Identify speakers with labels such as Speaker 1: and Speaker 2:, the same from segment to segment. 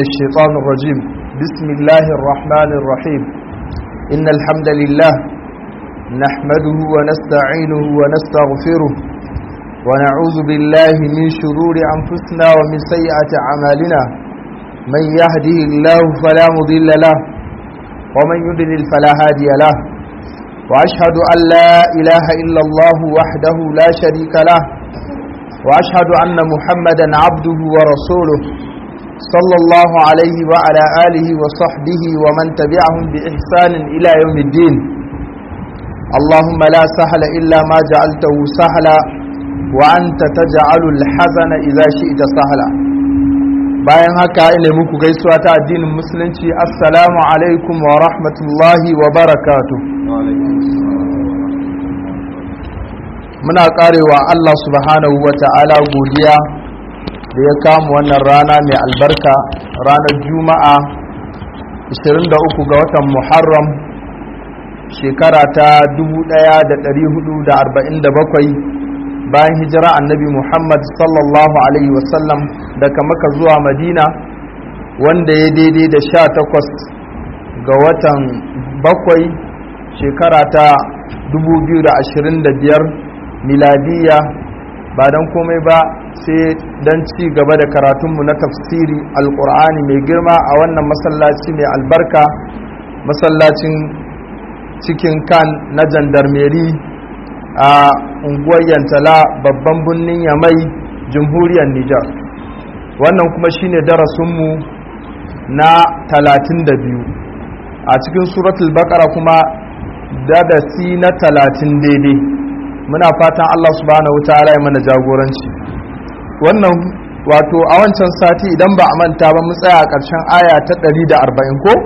Speaker 1: الشيطان الرجيم بسم الله الرحمن الرحيم إن الحمد لله نحمده ونستعينه ونستغفره ونعوذ بالله من شرور أنفسنا ومن سيئة أعمالنا من يهده الله فلا مضل له ومن يضلل فلا هادي له وأشهد أن لا إله إلا الله وحده لا شريك له وأشهد أن محمدا عبده ورسوله صلى الله عليه وعلى آله وصحبه ومن تبعهم بإحسان إلى يوم الدين اللهم لا سهل إلا ما جعلته سهلا وأنت تجعل الحزن إذا شئت سهلا bayan haka ina muku gaisuwa ta addinin musulunci assalamu alaikum wa rahmatullahi wa barakatu muna karewa Allah subhanahu wa ta'ala godiya da ya kama wannan rana mai albarka ranar juma'a 23 ga watan muharram shekara ta 1447 bayan hijira annabi muhammad sallallahu alaihi wasallam daga maka zuwa madina wanda ya daidai da 18 ga watan bakwai shekara ta 2025 miladiya ba don komai ba sai don ci gaba da karatunmu na tafsiri alkur'ani mai girma a wannan masallaci mai albarka masallacin cikin kan na jandarmeri a unguwar yantala babban birnin yamai jamhuriyar nijar wannan kuma shine darasinmu na 32 a cikin suratul bakara kuma darasi na 30 daidai muna fatan Allah subhanahu wataala ya mana jagoranci wannan wato a wancan sati idan ba a manta ba mu tsaya a ƙarshen aya ta 140 ko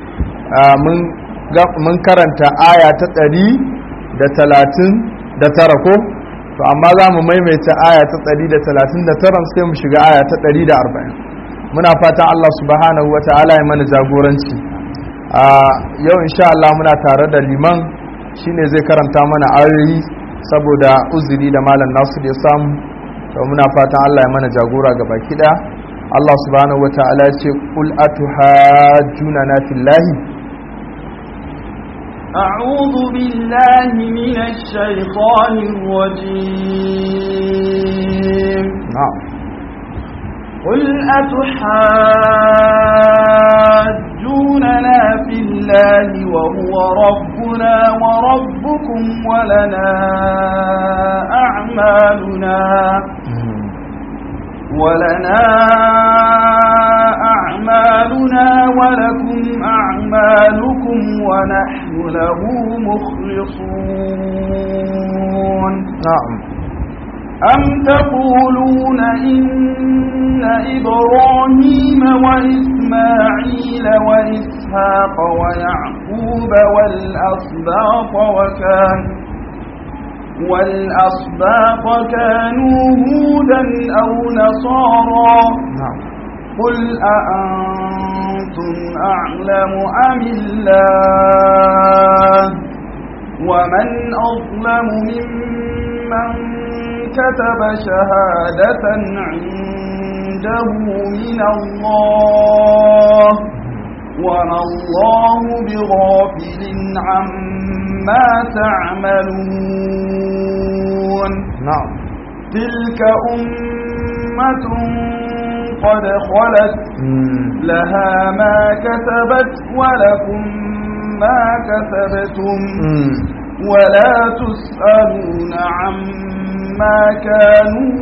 Speaker 1: mun karanta aya ta 139 ko to amma za mu maimaita aya ta 139 sai mu shiga aya ta 140 muna fatan Allah subhanahu wataala ya mana jagoranci yau insha Allah muna tare da liman shine zai karanta mana ayoyi saboda uzuri da malam nasu da ya samu to muna fatan Allah ya mana jagora ga baki daya Allah subhanahu wataala ya ce qul atuhajjuna na fillahi
Speaker 2: أعوذ بالله من الشيطان الرجيم
Speaker 1: نعم
Speaker 2: قل أتحاجوننا في الله وهو ربنا وربكم ولنا أعمالنا ولنا أعمالنا ولكم أعمالكم ونحن له مخلصون
Speaker 1: نعم
Speaker 2: أم تقولون إن إبراهيم وإسماعيل وإسحاق ويعقوب والأسباط وكان والأسباط كانوا هودا أو نصارى
Speaker 1: نعم
Speaker 2: قل أأنتم أعلم أم الله ومن أظلم ممن كتب شهادة عنده من الله وما الله بغافل عما تعملون
Speaker 1: نعم
Speaker 2: تلك أمة قد خلت لها ما كسبت ولكم ما كسبتم ولا تسألون عما كانوا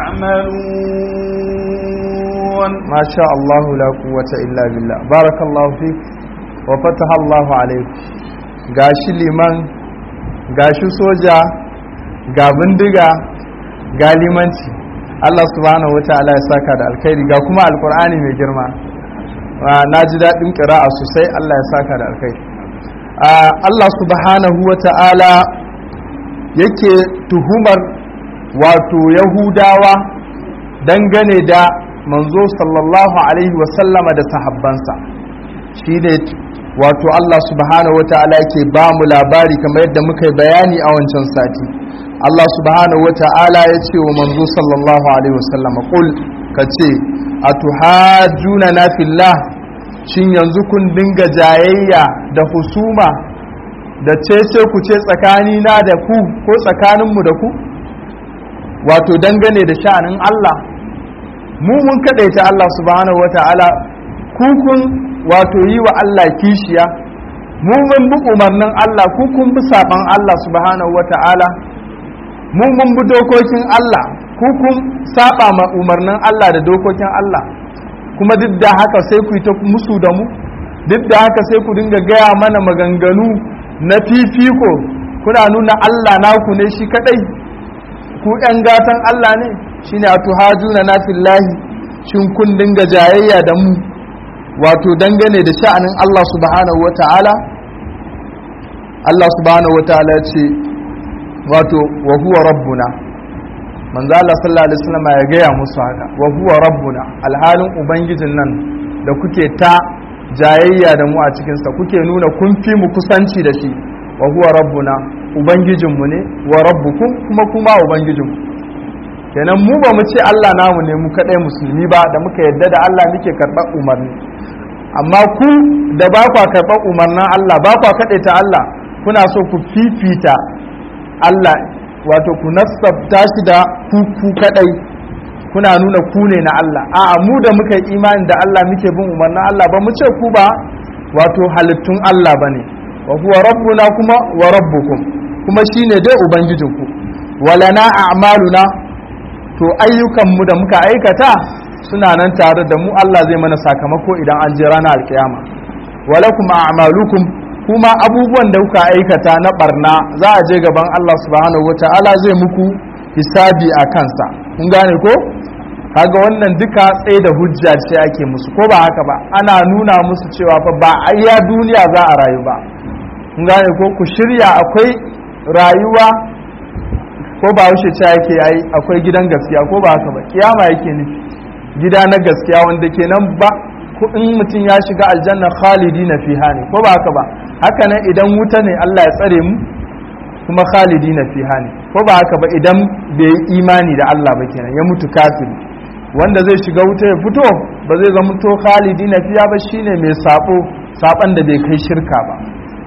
Speaker 2: يعملون
Speaker 1: ما شاء الله لا قوة إلا بالله بارك الله فيك وفتح الله عليك gashi liman gashi soja ga bindiga ga limanci Allah subhanahu wa ta'ala ya saka da alkhairi ga kuma alkur'ani mai girma na ji daɗin ƙira'a sosai Allah ya saka da alkhairi Allah subhanahu wa ta'ala yake tuhumar wato yahudawa dangane da manzo sallallahu alaihi wasallama da sahabbansa shi ne wato Allah subhanahu wa ta'ala yake ba mu labari kamar yadda muka yi bayani a wancan sati Allah subhanahu wa ta'ala ya ce wa manzo sallallahu alaihi wasallama qul ka ce a tuhajjuna na fillah shin yanzu kun dinga jayayya da husuma da cece ku ce tsakanina da ku ko tsakaninmu da ku wato dangane da sha'anin Allah mu mun kadaita Allah subhanahu wata'ala ku kun wato yi wa Allah kishiya mu mun bi umarnin Allah ku kun bi saban Allah subhanahu wata'ala mu mun bi dokokin Allah ku kun saba ma umarnin Allah da dokokin Allah kuma duk da haka sai ku yi ta musu da mu duk da haka sai ku dinga gaya mana maganganu na fifiko kuna nuna Allah naku ne shi kadai ku ‘yan gatan Allah ne shi ne a tuhajuna na fillahi shin kun dinga jayayya da mu wato dangane da sha'anin Allah subhanahu wa ta'ala Allah subhanahu wa ta'ala ce wato wa huwa rabbuna manzo Allah sallallahu alaihi wasallam ya gaya musu haka wa huwa rabbuna alhalin ubangijin nan da kuke ta jayayya da mu a cikinsa kuke nuna kun fi mu kusanci da shi wa huwa rabbuna ubangijinmu ne wa rabbukum kuma kuma ubangijinmu kenan mu ba mu ce Allah namu ne mu kadai musulmi ba da muka yadda da Allah muke karɓar umarni amma ku da ba kwa karɓar umarnin Allah ba kwa ta Allah kuna so ku fifita Allah wato ku nasabta shi da ku ku kadai kuna nuna ku ne na Allah a'a mu da muka yi imani da Allah muke bin umarnin Allah ba mu ce ku ba wato halittun Allah bane wa huwa rabbuna kuma wa rabbukum kuma shine dai ubangijinku walana a'maluna to ayyukanmu da muka aikata suna nan tare da mu Allah zai mana sakamako idan an je ranar alkiyama walakum a'malukum kuma abubuwan da kuka aikata na barna za a je gaban Allah subhanahu wataala zai muku hisabi a kansa kun gane ko kaga wannan duka tsaye da hujja ce ake musu ko ba haka ba ana nuna musu cewa fa ba a iya duniya za a rayu ba kun gane ko ku shirya akwai rayuwa ko ba wuce ce yake yayi akwai gidan gaskiya ko ba haka ba kiyama yake nufi gida na gaskiya wanda kenan ba in mutum ya shiga aljanna khalidi na fiha ne ko ba haka ba haka nan idan wuta ne Allah ya tsare mu kuma khalidi na fiha ne ko ba haka ba idan bai yi imani da Allah ba kenan ya mutu kafiri wanda zai shiga wuta ya fito ba zai zama to khalidi na fiha ba shine mai sabo saban da bai kai shirka ba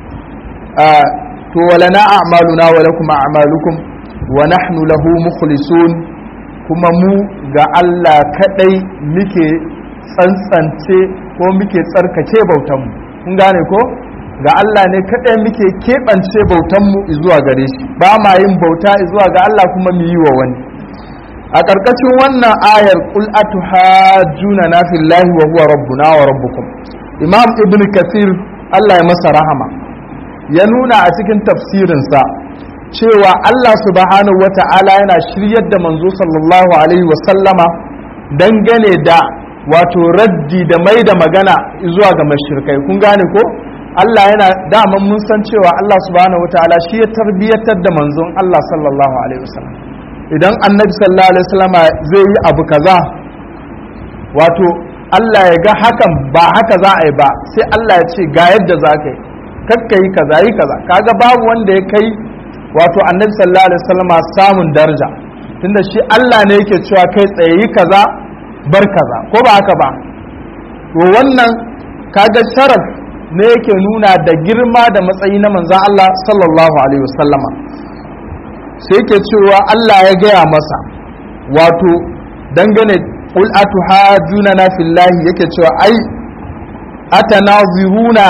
Speaker 1: to walana a'maluna wa lakum a'malukum wa nahnu lahu mukhlisun kuma mu ga Allah kadai muke tsantsance ko muke tsarkake bautanmu kun gane ko ga Allah ne kadai muke keɓance bautanmu zuwa gare shi ba ma yin bauta zuwa ga Allah kuma mu yi wa wani a ƙarƙashin wannan ayar qul atuhajjuna na fillahi wa huwa rabbuna wa rabbukum imam ibn kasir Allah ya masa rahama ya nuna a cikin tafsirinsa cewa Allah subhanahu wa ta'ala yana shiryar da manzo sallallahu alaihi wa sallama dangane da wato raddi da mai da magana zuwa ga mashirkai kun gane ko Allah yana daman mun san cewa Allah subhanahu wa ta'ala shi ya tarbiyyatar da manzon Allah sallallahu alaihi wa sallam idan annabi sallallahu alaihi wa sallama zai yi abu kaza wato Allah ya ga hakan ba haka za a yi ba sai Allah ya ce ga yadda za ka yi kakka yi kaza yi kaza kaga babu wanda ya kai wato annabi sallallahu alaihi wasallama samun daraja tunda shi Allah ne yake cewa kai tsaye yi kaza bar kaza ko ba haka ba to wannan kaga sharaf ne yake nuna da girma da matsayi na manzon Allah sallallahu alaihi wasallama sai yake cewa Allah ya gaya masa wato dangane qul atuhajuna na fillahi yake cewa ai atanaziruna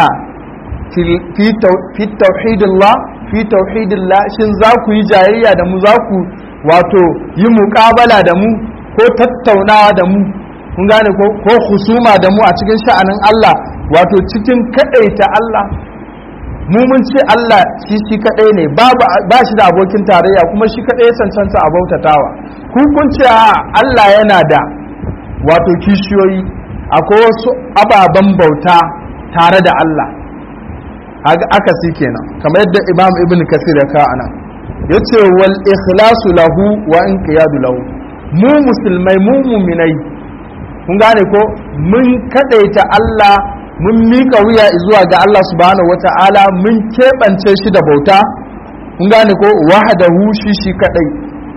Speaker 1: fi tauhidillah fi tauhidillah shin za ku yi jayayya da mu za ku wato yi muƙabala da mu ko tattaunawa da mu kun gane ko husuma da mu a cikin sha'anin Allah wato cikin kadaita Allah mu mun ce Allah shi shi kadai ne ba shi da abokin tarayya kuma shi kadai ya cancanta a bautatawa ku kun ce Allah yana da wato kishiyoyi akwai wasu ababen bauta tare da Allah aka si kenan kamar yadda imam ibn kasir ya kawo anan ya ce wal ikhlasu lahu wa inqiyadu lahu mu musulmai mu muminai kun gane ko mun kadaita Allah mun mika wuya zuwa ga Allah subhanahu wata'ala mun keɓance shi da bauta kun gane ko wahdahu shi shi kadai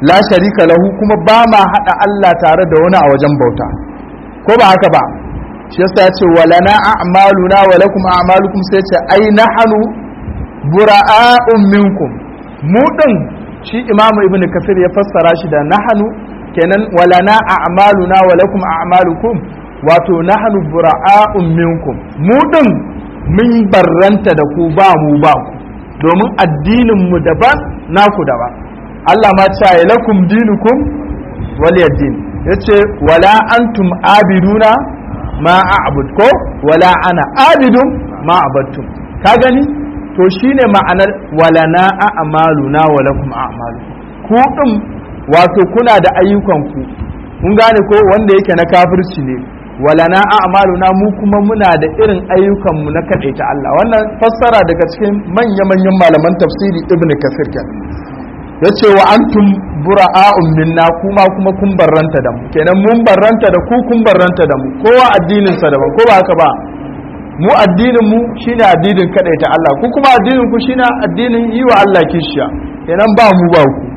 Speaker 1: la sharika lahu kuma ba ma hada Allah tare da wani a wajen bauta ko ba haka ba shi yasa ya ce walana a'maluna wa lakum a'malukum sai ce ai nahnu bura'a'un minkum mu din shi imamu ibn kafir ya fassara shi da nahnu kenan walana a'maluna wa lakum a'malukum wato nahnu bura'a'un minkum mu din mun barranta da ku ba mu ba ku domin addinin mu daban naku daban Allah ma ce lakum dinukum waliyaddin yace wala antum abiduna ma a'bud ko wala ana abidun ma abattum ka gani to shine ma'anar walana a'maluna wa lakum a'malu ku din wato kuna da ayyukan ku kun gane ko wanda yake na kafirci ne walana a'maluna mu kuma muna da irin ayyukan mu na kadaita Allah wannan fassara daga cikin manya-manyan malaman tafsiri ibn kasir kenan yace wa antum bura'a'un minna kuma kuma kun barranta da mu kenan mun barranta da ku kun barranta da mu kowa addinin sa daban ko ba haka ba mu addinin mu shine addinin kadaita Allah ku kuma addinin ku shine addinin yi wa Allah kishiya kenan ba mu ba ku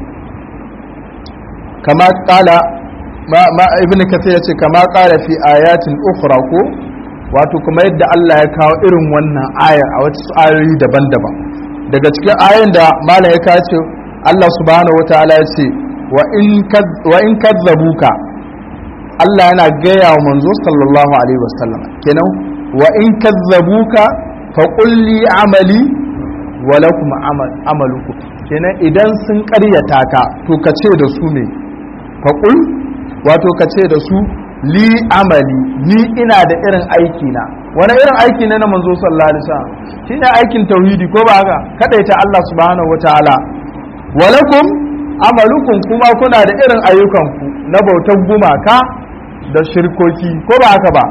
Speaker 1: kama kala ma, ma ibn kathir yace kama kala fi ayatin ukhra ko wato kuma yadda Allah ya kawo irin wannan aya a wata ayoyi daban-daban daga cikin ayoyin da malam ya kawo Allah subhanahu wataala ya ce wa in kazzabuka Allah yana gaya wa manzo sallallahu alaihi wasallam kenan wa in kazzabuka fa qul li amali wa lakum amalukum kenan idan sun ƙaryata ka to ka ce da su ne fa qul wato ka ce da su li amali ni ina da irin aiki na wani irin aiki ne na manzo sallallahu alaihi wasallam shine aikin tauhidi ko ba haka kadaita Allah subhanahu wataala walakum amalukum kuma kuna da irin ayyukanku na bautar gumaka da shirkoki ko ba haka ba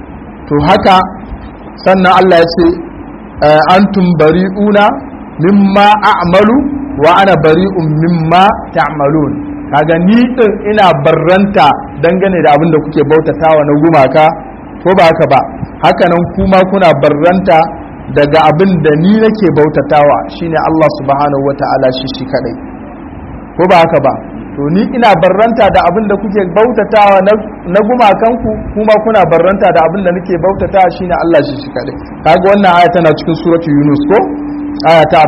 Speaker 1: to haka sannan Allah ya ce antum bari'una mimma a'malu wa ana bari'un mimma ta'malun kaga ni din ina barranta dangane da abin da kuke bautatawa na gumaka ko ba haka ba haka nan kuma kuna barranta daga abin da ni nake bautatawa shine Allah subhanahu wata'ala shi shi kadai ko ba haka ba to ni ina barranta da abin da kuke bautatawa na gumakanku kuma kuna barranta da abin da nake bautatawa shine Allah shi shi kadai kaga wannan aya tana cikin suratu Yunus ko aya ta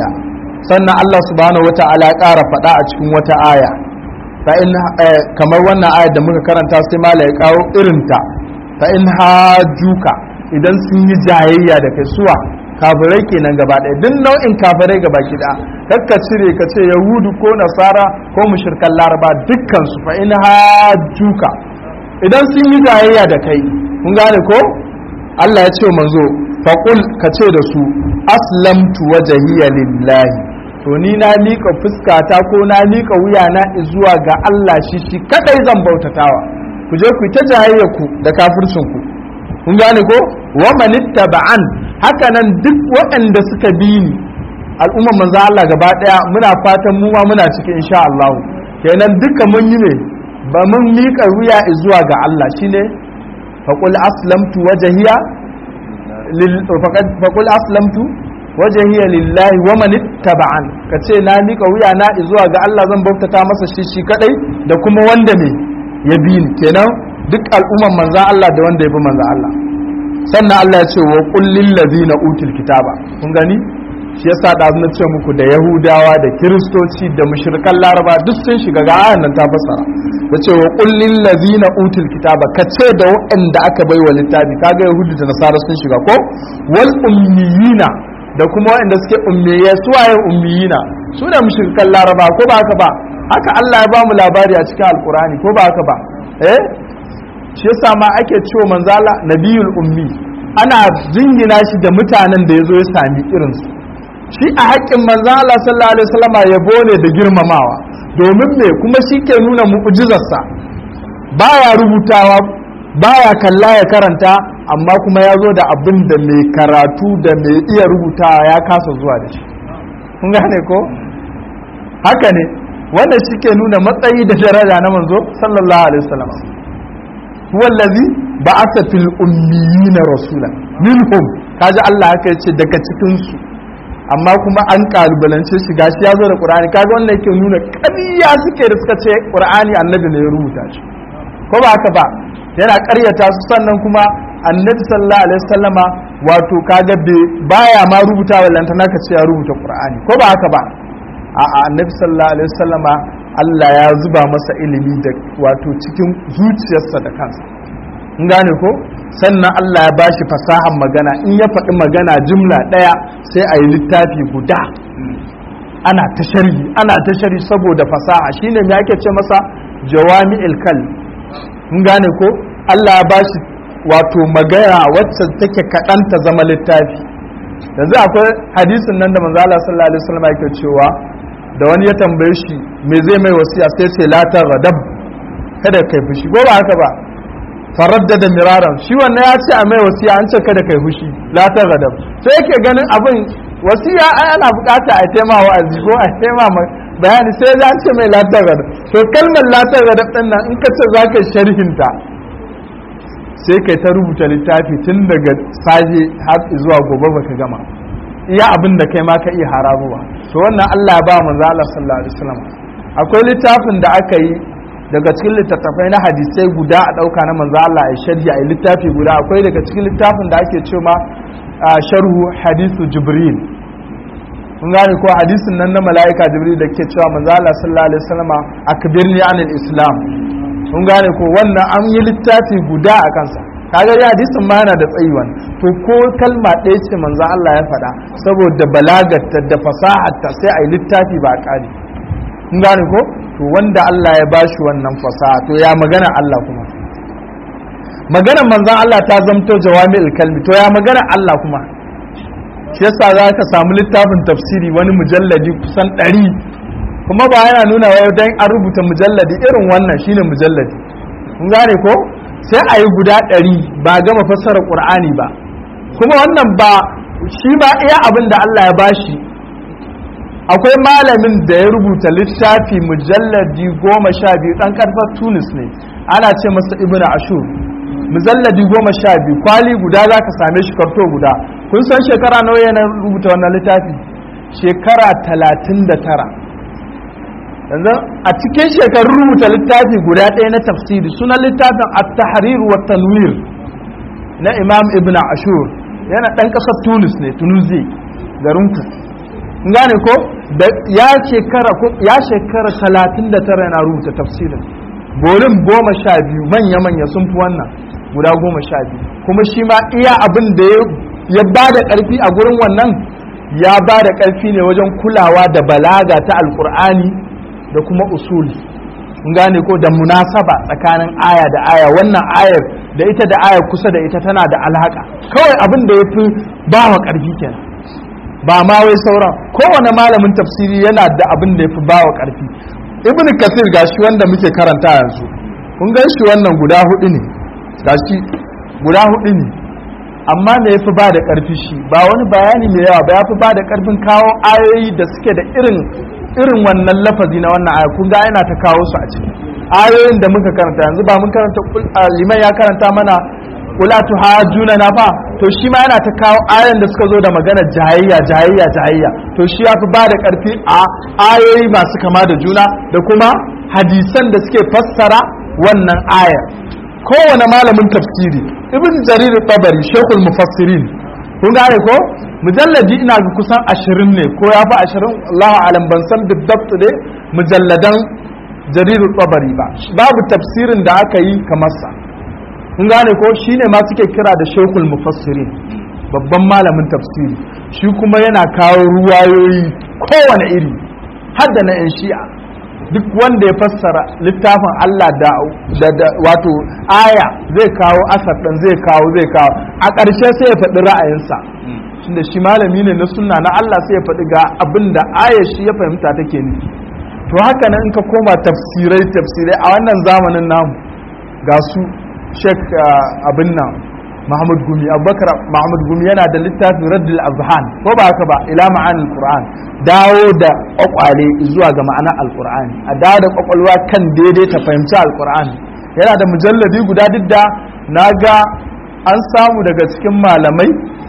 Speaker 1: 41 sannan Allah subhanahu wata'ala ya ƙara faɗa a cikin wata aya fa in kamar wannan aya da muka karanta sai mala ya kawo irinta fa in hajuka idan sun yi jayayya da kai suwa kafirai kenan gaba ɗaya duk nau'in kafirai gaba ki da kakka cire ka ce yahudu ko nasara ko mushrikan laraba dukkan su fa in hajuka idan sun yi jayayya da kai kun gane ko Allah ya ce manzo faqul ka ce da su aslamtu wajhiya lillahi to ni na miƙa fuskata ko na miƙa wuyana zuwa ga Allah shi shi kadai zan bautatawa ku je ku ta jayayya ku da kafircin ku kun gane ko wa manittaba'an haka nan duk waɗanda suka bi ni al'umman manzo Allah gaba daya muna fatan mu ma muna cikin insha Allah kenan duka mun yi ne ba mun miƙa wuya zuwa ga Allah shine faqul aslamtu wajhiya lil faqul aslamtu wajhiya lillahi wa man ittaba'an kace na miƙa wuya na zuwa ga Allah zan bautata masa shi shi kadai da kuma wanda ne ya bi ni kenan duk al'umman manzan Allah da wanda ya bi manzan Allah sannan Allah ya ce wa kullin ladina utul kitaba kun gani shi yasa da na ce muku da yahudawa da kiristoci da mushrikan laraba duk sun shiga ga ayan nan ta fassara da ce wa kullin ladina utul kitaba ka ce da waɗanda aka bai wa littafi kaga yahudu da nasara sun shiga ko wal ummiyina da kuma waɗanda suke ummiye su waye ummiyina su da mushrikan laraba ko ba haka ba haka Allah ya ba mu labari a cikin alkurani ko ba haka ba eh shi yasa ma ake cewa manzala nabiyul ummi ana jingina shi da mutanen da yazo ya sami irin su shi a haƙƙin manzala sallallahu alaihi wasallam yabo ne da girmamawa domin me kuma shi ke nuna mu'jizarsa baya rubutawa baya kalla ya karanta amma kuma ya zo da abin da mai karatu da mai iya rubutawa ya kasa zuwa da shi kun gane ko haka ne wanda shi ke nuna matsayi da daraja na manzo sallallahu alaihi wasallam huwa allazi ba'atha fil ummiyina rasula minhum kaji Allah haka yace daga cikin su amma kuma an kalubalance shi gashi ya zo da qur'ani kaga wannan yake nuna ƙarya suke da suka ce qur'ani annabi ne ya rubuta shi ko ba haka ba yana ƙaryata su sannan kuma annabi sallallahu alaihi wasallama wato kaga baya ma rubuta wallanta naka ce ya rubuta qur'ani ko ba haka ba a'a annabi sallallahu alaihi wasallama Allah ya zuba masa ilimi da wato cikin zuciyarsa da kansa in gane ko sannan Allah ya bashi fasahan magana in ya faɗi magana jumla ɗaya sai a yi littafi guda ana ta sharhi ana ta sharhi saboda fasaha shine me ake ce masa jawami'il kal in gane ko Allah ya bashi wato magana wacce take kaɗan ta zama littafi yanzu akwai hadisin nan da manzo Allah sallallahu alaihi wasallam yake cewa da wani ya tambaye shi me zai mai wasiya sai ce la ta gadab kada kai fushi ko ba haka ba faraddada miraran shi wannan ya ce a mai wasiya an ce kada kai fushi la ta gadab sai yake ganin abin wasiya ai ana bukata a tema wa'azi ko a tema bayani sai ya ce mai la ta gadab to kalmar la ta gadab din nan in ka ce zaka sharhinta sai kai ta rubuta littafi tun daga saje har zuwa gobe baka gama iya abin da kai ma ka iya harabuwa to wannan Allah ya ba manzo Allah sallallahu alaihi wasallam akwai littafin da aka yi daga cikin littattafai na hadisai guda a dauka na manzo Allah ya sharhi a littafi guda akwai daga cikin littafin da ake cewa sharhu hadisu jibril kun gane ko hadisin nan na mala'ika jibril da ke cewa manzo Allah sallallahu alaihi wasallam akbirni anil islam kun gane ko wannan an yi littafi guda a kansa kaga ya hadisin ma yana da tsayuwan to ko kalma ɗaya ce manzo Allah ya faɗa saboda balagarta da fasaharta sai a yi littafi ba ƙari kun gane ko to wanda Allah ya bashi wannan fasaha to ya magana Allah kuma maganar manzon Allah ta zamto jawami'ul kalmi to ya magana Allah kuma shi yasa za ka samu littafin tafsiri wani mujalladi kusan ɗari kuma ba yana nuna wai dan an rubuta mujalladi irin wannan shine mujalladi kun gane ko sai a yi guda ɗari ba gama fassara ƙur'ani ba kuma wannan ba shi ba iya abin da Allah ya bashi akwai malamin da ya rubuta littafi mujalladi goma sha biyu ɗan ƙarfar tunis ne ana ce masa ibn ashur mujalladi goma sha biyu kwali guda za ka same shi karto guda kun san shekara nawa yana rubuta wannan littafi shekara talatin da tara yanzu a cikin shekarun rubuta littafi guda ɗaya na tafsiri sunan littafin at-tahrir wa tanwir na imam ibn ashur yana ɗan ƙasar tunis ne tunuzi garin ku gane ko da ya shekara ya shekara talatin da tara yana rubuta tafsirin bolin goma sha biyu manya manya sun fi wannan guda goma sha biyu kuma shi ma iya abin da ya ba da ƙarfi a gurin wannan ya ba da ƙarfi ne wajen kulawa da balaga ta alƙur'ani da kuma usuli gane ko da munasaba tsakanin aya da aya wannan ayar da ita da ayar kusa da ita tana da alhaka kawai abin da ya fi ba wa ƙarfi kenan ba ma wai sauran kowane malamin tafsiri yana da abin da ya fi ba wa ƙarfi ibn kasir gashi wanda muke karanta yanzu kun gan shi wannan guda hudu ne gashi guda hudu ne amma me ya fi ba da ƙarfi shi ba wani bayani mai yawa ba ya fi ba da ƙarfin kawo ayoyi da suke da irin irin wannan lafazi na wannan aya kun ga yana ta kawo su a ciki ayoyin da muka karanta yanzu ba mun karanta liman ya karanta mana kula tu hajuna na fa to shi ma yana ta kawo ayoyin da suka zo da magana jayayya jayayya jayayya to shi ya fi ba da karfi a ayoyi masu kama da juna da kuma hadisan da suke fassara wannan ayar kowane malamin tafsiri ibn jarir tabari shekul mufassirin kun gane ko mujalladi ina ga kusan ashirin ne ko ya fi ashirin Allah alam ban san biddabt ne mujalladan jariru tabari ba babu tafsirin da aka yi kamar sa kun gane ko shine ma suke kira da shekul mufassirin babban malamin tafsiri shi kuma yana kawo ruwayoyi kowane iri har da na 'yan shi'a duk wanda ya fassara littafin Allah da, da, wato aya zai kawo asar ɗin zai kawo zai kawo a ƙarshe sai ya faɗi ra'ayinsa tunda shi malami ne na sunna na Allah sai ya faɗi ga abin da aya shi ya fahimta take nufi to haka nan in ka koma tafsirai tafsirai a wannan zamanin namu ga su shek abin nan Muhammad Gumi Abubakar Muhammad Gumi yana da littafin Raddul Azhan ko ba haka ba ila ma'anil Qur'an dawo da kwakwale zuwa ga ma'anar Alqur'ani a dawo da kwakwalwa kan daidai ta fahimci Alqur'ani yana da mujalladi guda duk da naga an samu daga cikin malamai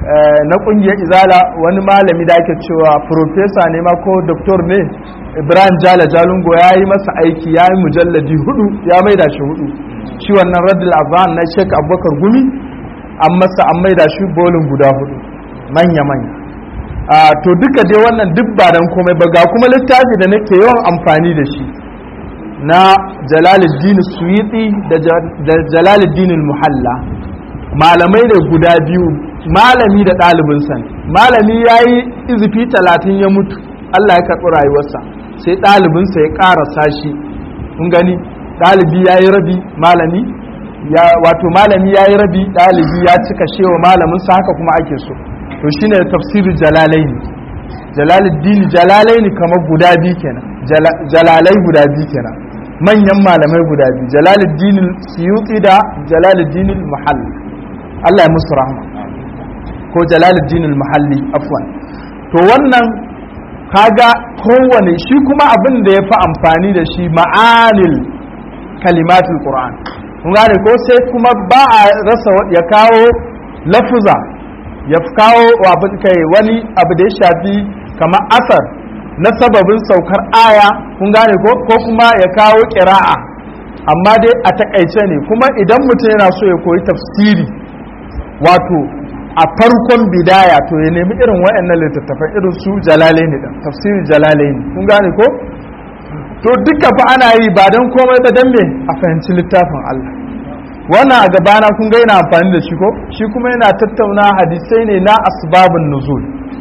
Speaker 1: na kungiyar izala wani malami da ake cewa profesa ne ma ko doktor ne ibrahim jala jalungo ya yi masa aiki ya yi mujalladi hudu ya maida shi hudu shi wannan radul azan na shek abubakar gumi an masa an maida shi bolin guda hudu manya-manya to duka dai wannan duk ba dan komai ba ga kuma littafi da nake yawan amfani da shi na jalaluddin suyiti da jalaluddin muhalla malamai ne guda biyu malami da ɗalibinsa ne malami ya yi izifi talatin ya mutu allah ya karɓi rayuwarsa sai ɗalibinsa ya ƙarasa shi kun gani ɗalibi ya yi rabi malami wato malami ya yi rabi ɗalibi ya cika shewa malaminsa haka kuma ake so to shine tafsirin jalalaini jalaluddin jalalaini kamar guda biyu kenan jalalai guda biyu kenan manyan malamai guda biyu jalaluddin suyuti da jalaluddin muhalli Allah ya musu rahama ko jalaluddin muhalli afwan to wannan kaga kowane shi kuma abin da ya fi amfani da shi ma'anil kalimatul qur'an kun gane ko sai kuma ba a rasa ya kawo lafuza ya kawo kai wani abu da ya shafi kamar asar na sababin saukar aya kun gane ko ko kuma ya kawo kira'a amma dai a takaice ne kuma idan mutum yana so ya koyi tafsiri wato a farkon bidaya to ya nemi irin waɗannan littattafan irin su jalalaini din tafsiri jalalaini kun gane ko to duka fa ana yi ba don komai ba dan me a fahimci littafin Allah wannan a gabana kun ga yana amfani da shi ko shi kuma yana tattauna hadisai ne na asbabun nuzul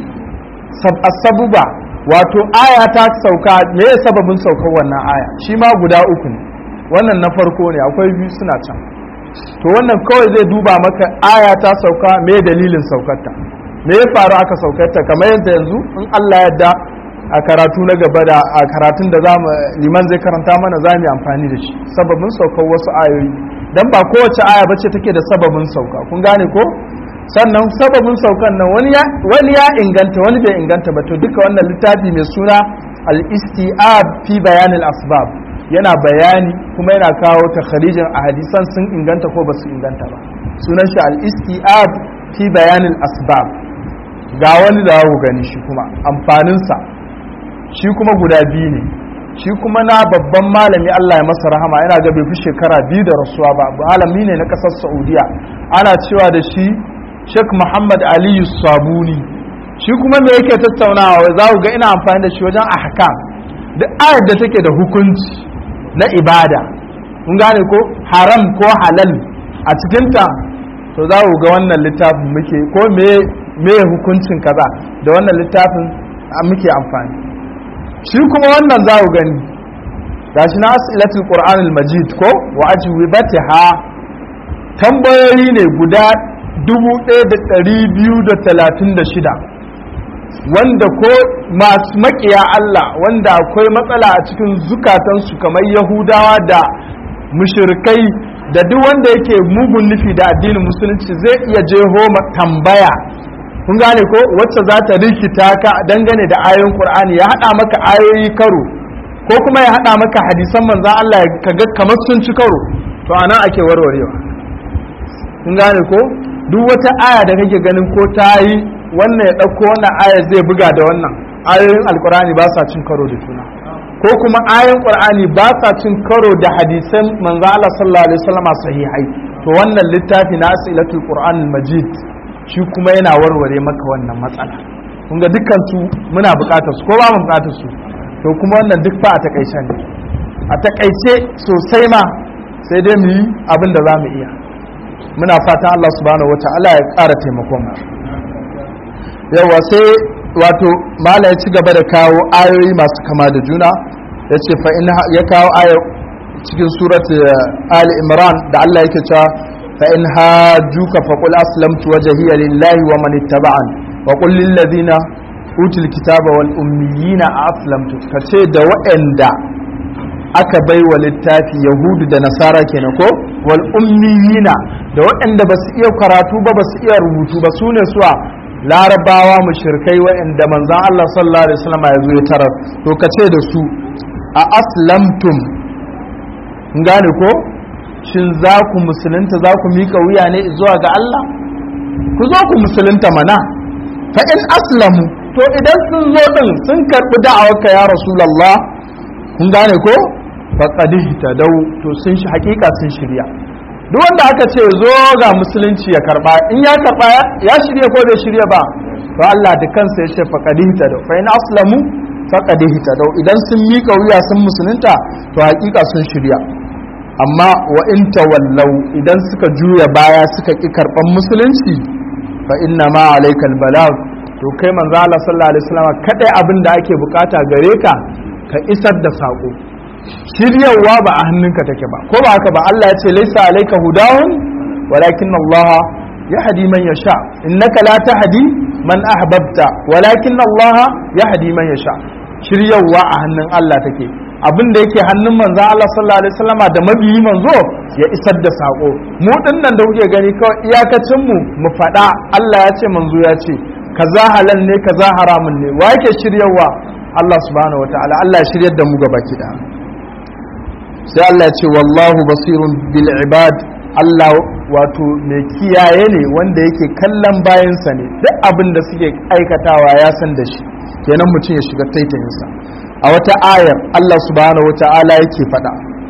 Speaker 1: sabuba wato aya ta sauka me ya sababin saukar wannan aya shi ma guda uku ne wannan na farko ne akwai biyu suna can to wannan kawai zai duba maka aya ta sauka me dalilin saukarta me ya faru aka saukarta kamar yadda yanzu in Allah yadda a karatu na gaba da a karatun da zamu liman zai karanta mana za mu amfani da shi sababin saukar wasu ayoyi dan ba kowace aya bace take da sababin sauka kun gane ko sannan sababin saukan nan wani ya wani ya inganta wani bai inganta ba to duka wannan littafi mai suna al-istiab fi bayanil asbab yana bayani kuma yana kawo takharijin a hadisan sun inganta ko basu inganta ba sunan shi al-istiab fi bayanil asbab ga wani da ku gani shi kuma amfaninsa shi kuma guda biyu ne shi kuma na babban malami Allah ya masa rahama yana ga bai fi shekara biyu da rasuwa ba malami ne na kasar Saudiya ana cewa da shi Sheikh Muhammad Aliyu Sabuni shi kuma me yake tattaunawa za ku ga ina amfani da shi wajen ahkam duk ayar da take da hukunci na ibada kun gane ko haram ko halal a cikinta to za ku ga wannan littafin muke ko me me hukuncin kaza da wannan littafin muke amfani shi kuma wannan za ku gani gashi na asilatul qur'anul majid ko wa ajwibatiha tambayoyi ne guda 1236 wanda ko masu makiya Allah wanda akwai matsala a cikin zukatansu kamar yahudawa da mushirikai da duk wanda yake mugun nufi da addinin musulunci zai iya jeho tambaya kun gane ko wacce za ta rikita ka dangane da ayoyin qur'ani ya hada maka ayoyi karo ko kuma ya hada maka hadisan manzon Allah ka ga kamar sun ci karo to anan ake warwarewa kun gane ko duk wata aya da kake ganin ko ta yi wannan ya ɗauko wannan aya zai buga da wannan ayoyin alkur'ani ba sa cin karo da juna ko kuma ayoyin qur'ani ba sa cin karo da hadisan manzo Allah sallallahu alaihi wasallam sahihai to wannan littafi na asilatul qur'an majid shi kuma yana warware maka wannan matsala kun ga dukkan su muna buƙatar su ko ba mu buƙatar su to kuma wannan duk fa a takaice ne a takaice sosai ma sai dai mu yi abin da za mu iya muna fatan Allah subhanahu wata'ala ya ƙara taimakon mu yawa sai wato mala ya ci gaba da kawo ayoyi masu kama da juna ya ce fa in ya kawo aya cikin surat ali imran da Allah yake cewa fa in hajjuka fa qul aslamtu wajhiya lillahi wa man ittaba'an wa qul lil ladina utul kitaba wal ummiyina aslamtu kace da waɗanda aka bai wa littafi yahudu da nasara kenan ko wal ummiyina da waɗanda ba su iya karatu ba ba su iya rubutu ba su ne suwa larabawa mushrikai waɗanda manzan Allah sallallahu alaihi wasallam ya zo ya tarar to ka ce da su a aslamtum gane ko shin za ku musulunta za ku mika wuya ne zuwa ga Allah ku zo ku musulunta mana fa in aslamu to idan sun zo din sun karbi da'awarka ya rasulullah kun gane ko faqad ihtadaw to sun shi hakika sun shirya duk wanda aka ce zo ga musulunci ya karba in ya karba ya shirya ko bai shirya ba to Allah da kansa ya ce faqad ihtadaw fa in aslamu faqad ihtadaw idan sun mika wuya sun musulunta to hakika sun shirya amma wa in tawallau idan suka juya baya suka ki karban musulunci fa inna ma alaikal balag to kai manzo Allah sallallahu alaihi wasallam kadai abin da ake bukata gare ka ka isar da sako shiryawa ba a hannunka take ba ko ba haka ba Allah ya ce laisa alaika hudahum walakin Allah yahdi man yasha innaka la tahdi man ahbabta walakin Allah yahdi man yasha shiryawa a hannun Allah take abin da yake hannun manzo Allah sallallahu alaihi wasallama da mabiyi manzo ya isar da sako mu dinnan da kuke gani kawai iyakacin mu mu faɗa Allah ya ce manzo ya ce kaza halal ne kaza haramun ne wa yake shiryawa Allah subhanahu wataala Allah ya shiryar da mu gaba kida sai Allah ya ce wallahu basirun bil ibad Allah wato mai kiyaye ne wanda yake kallon bayansa ne duk abin da suke aikatawa ya san da shi kenan mutum ya shiga taitayinsa a wata ayar Allah subhanahu wata'ala yake faɗa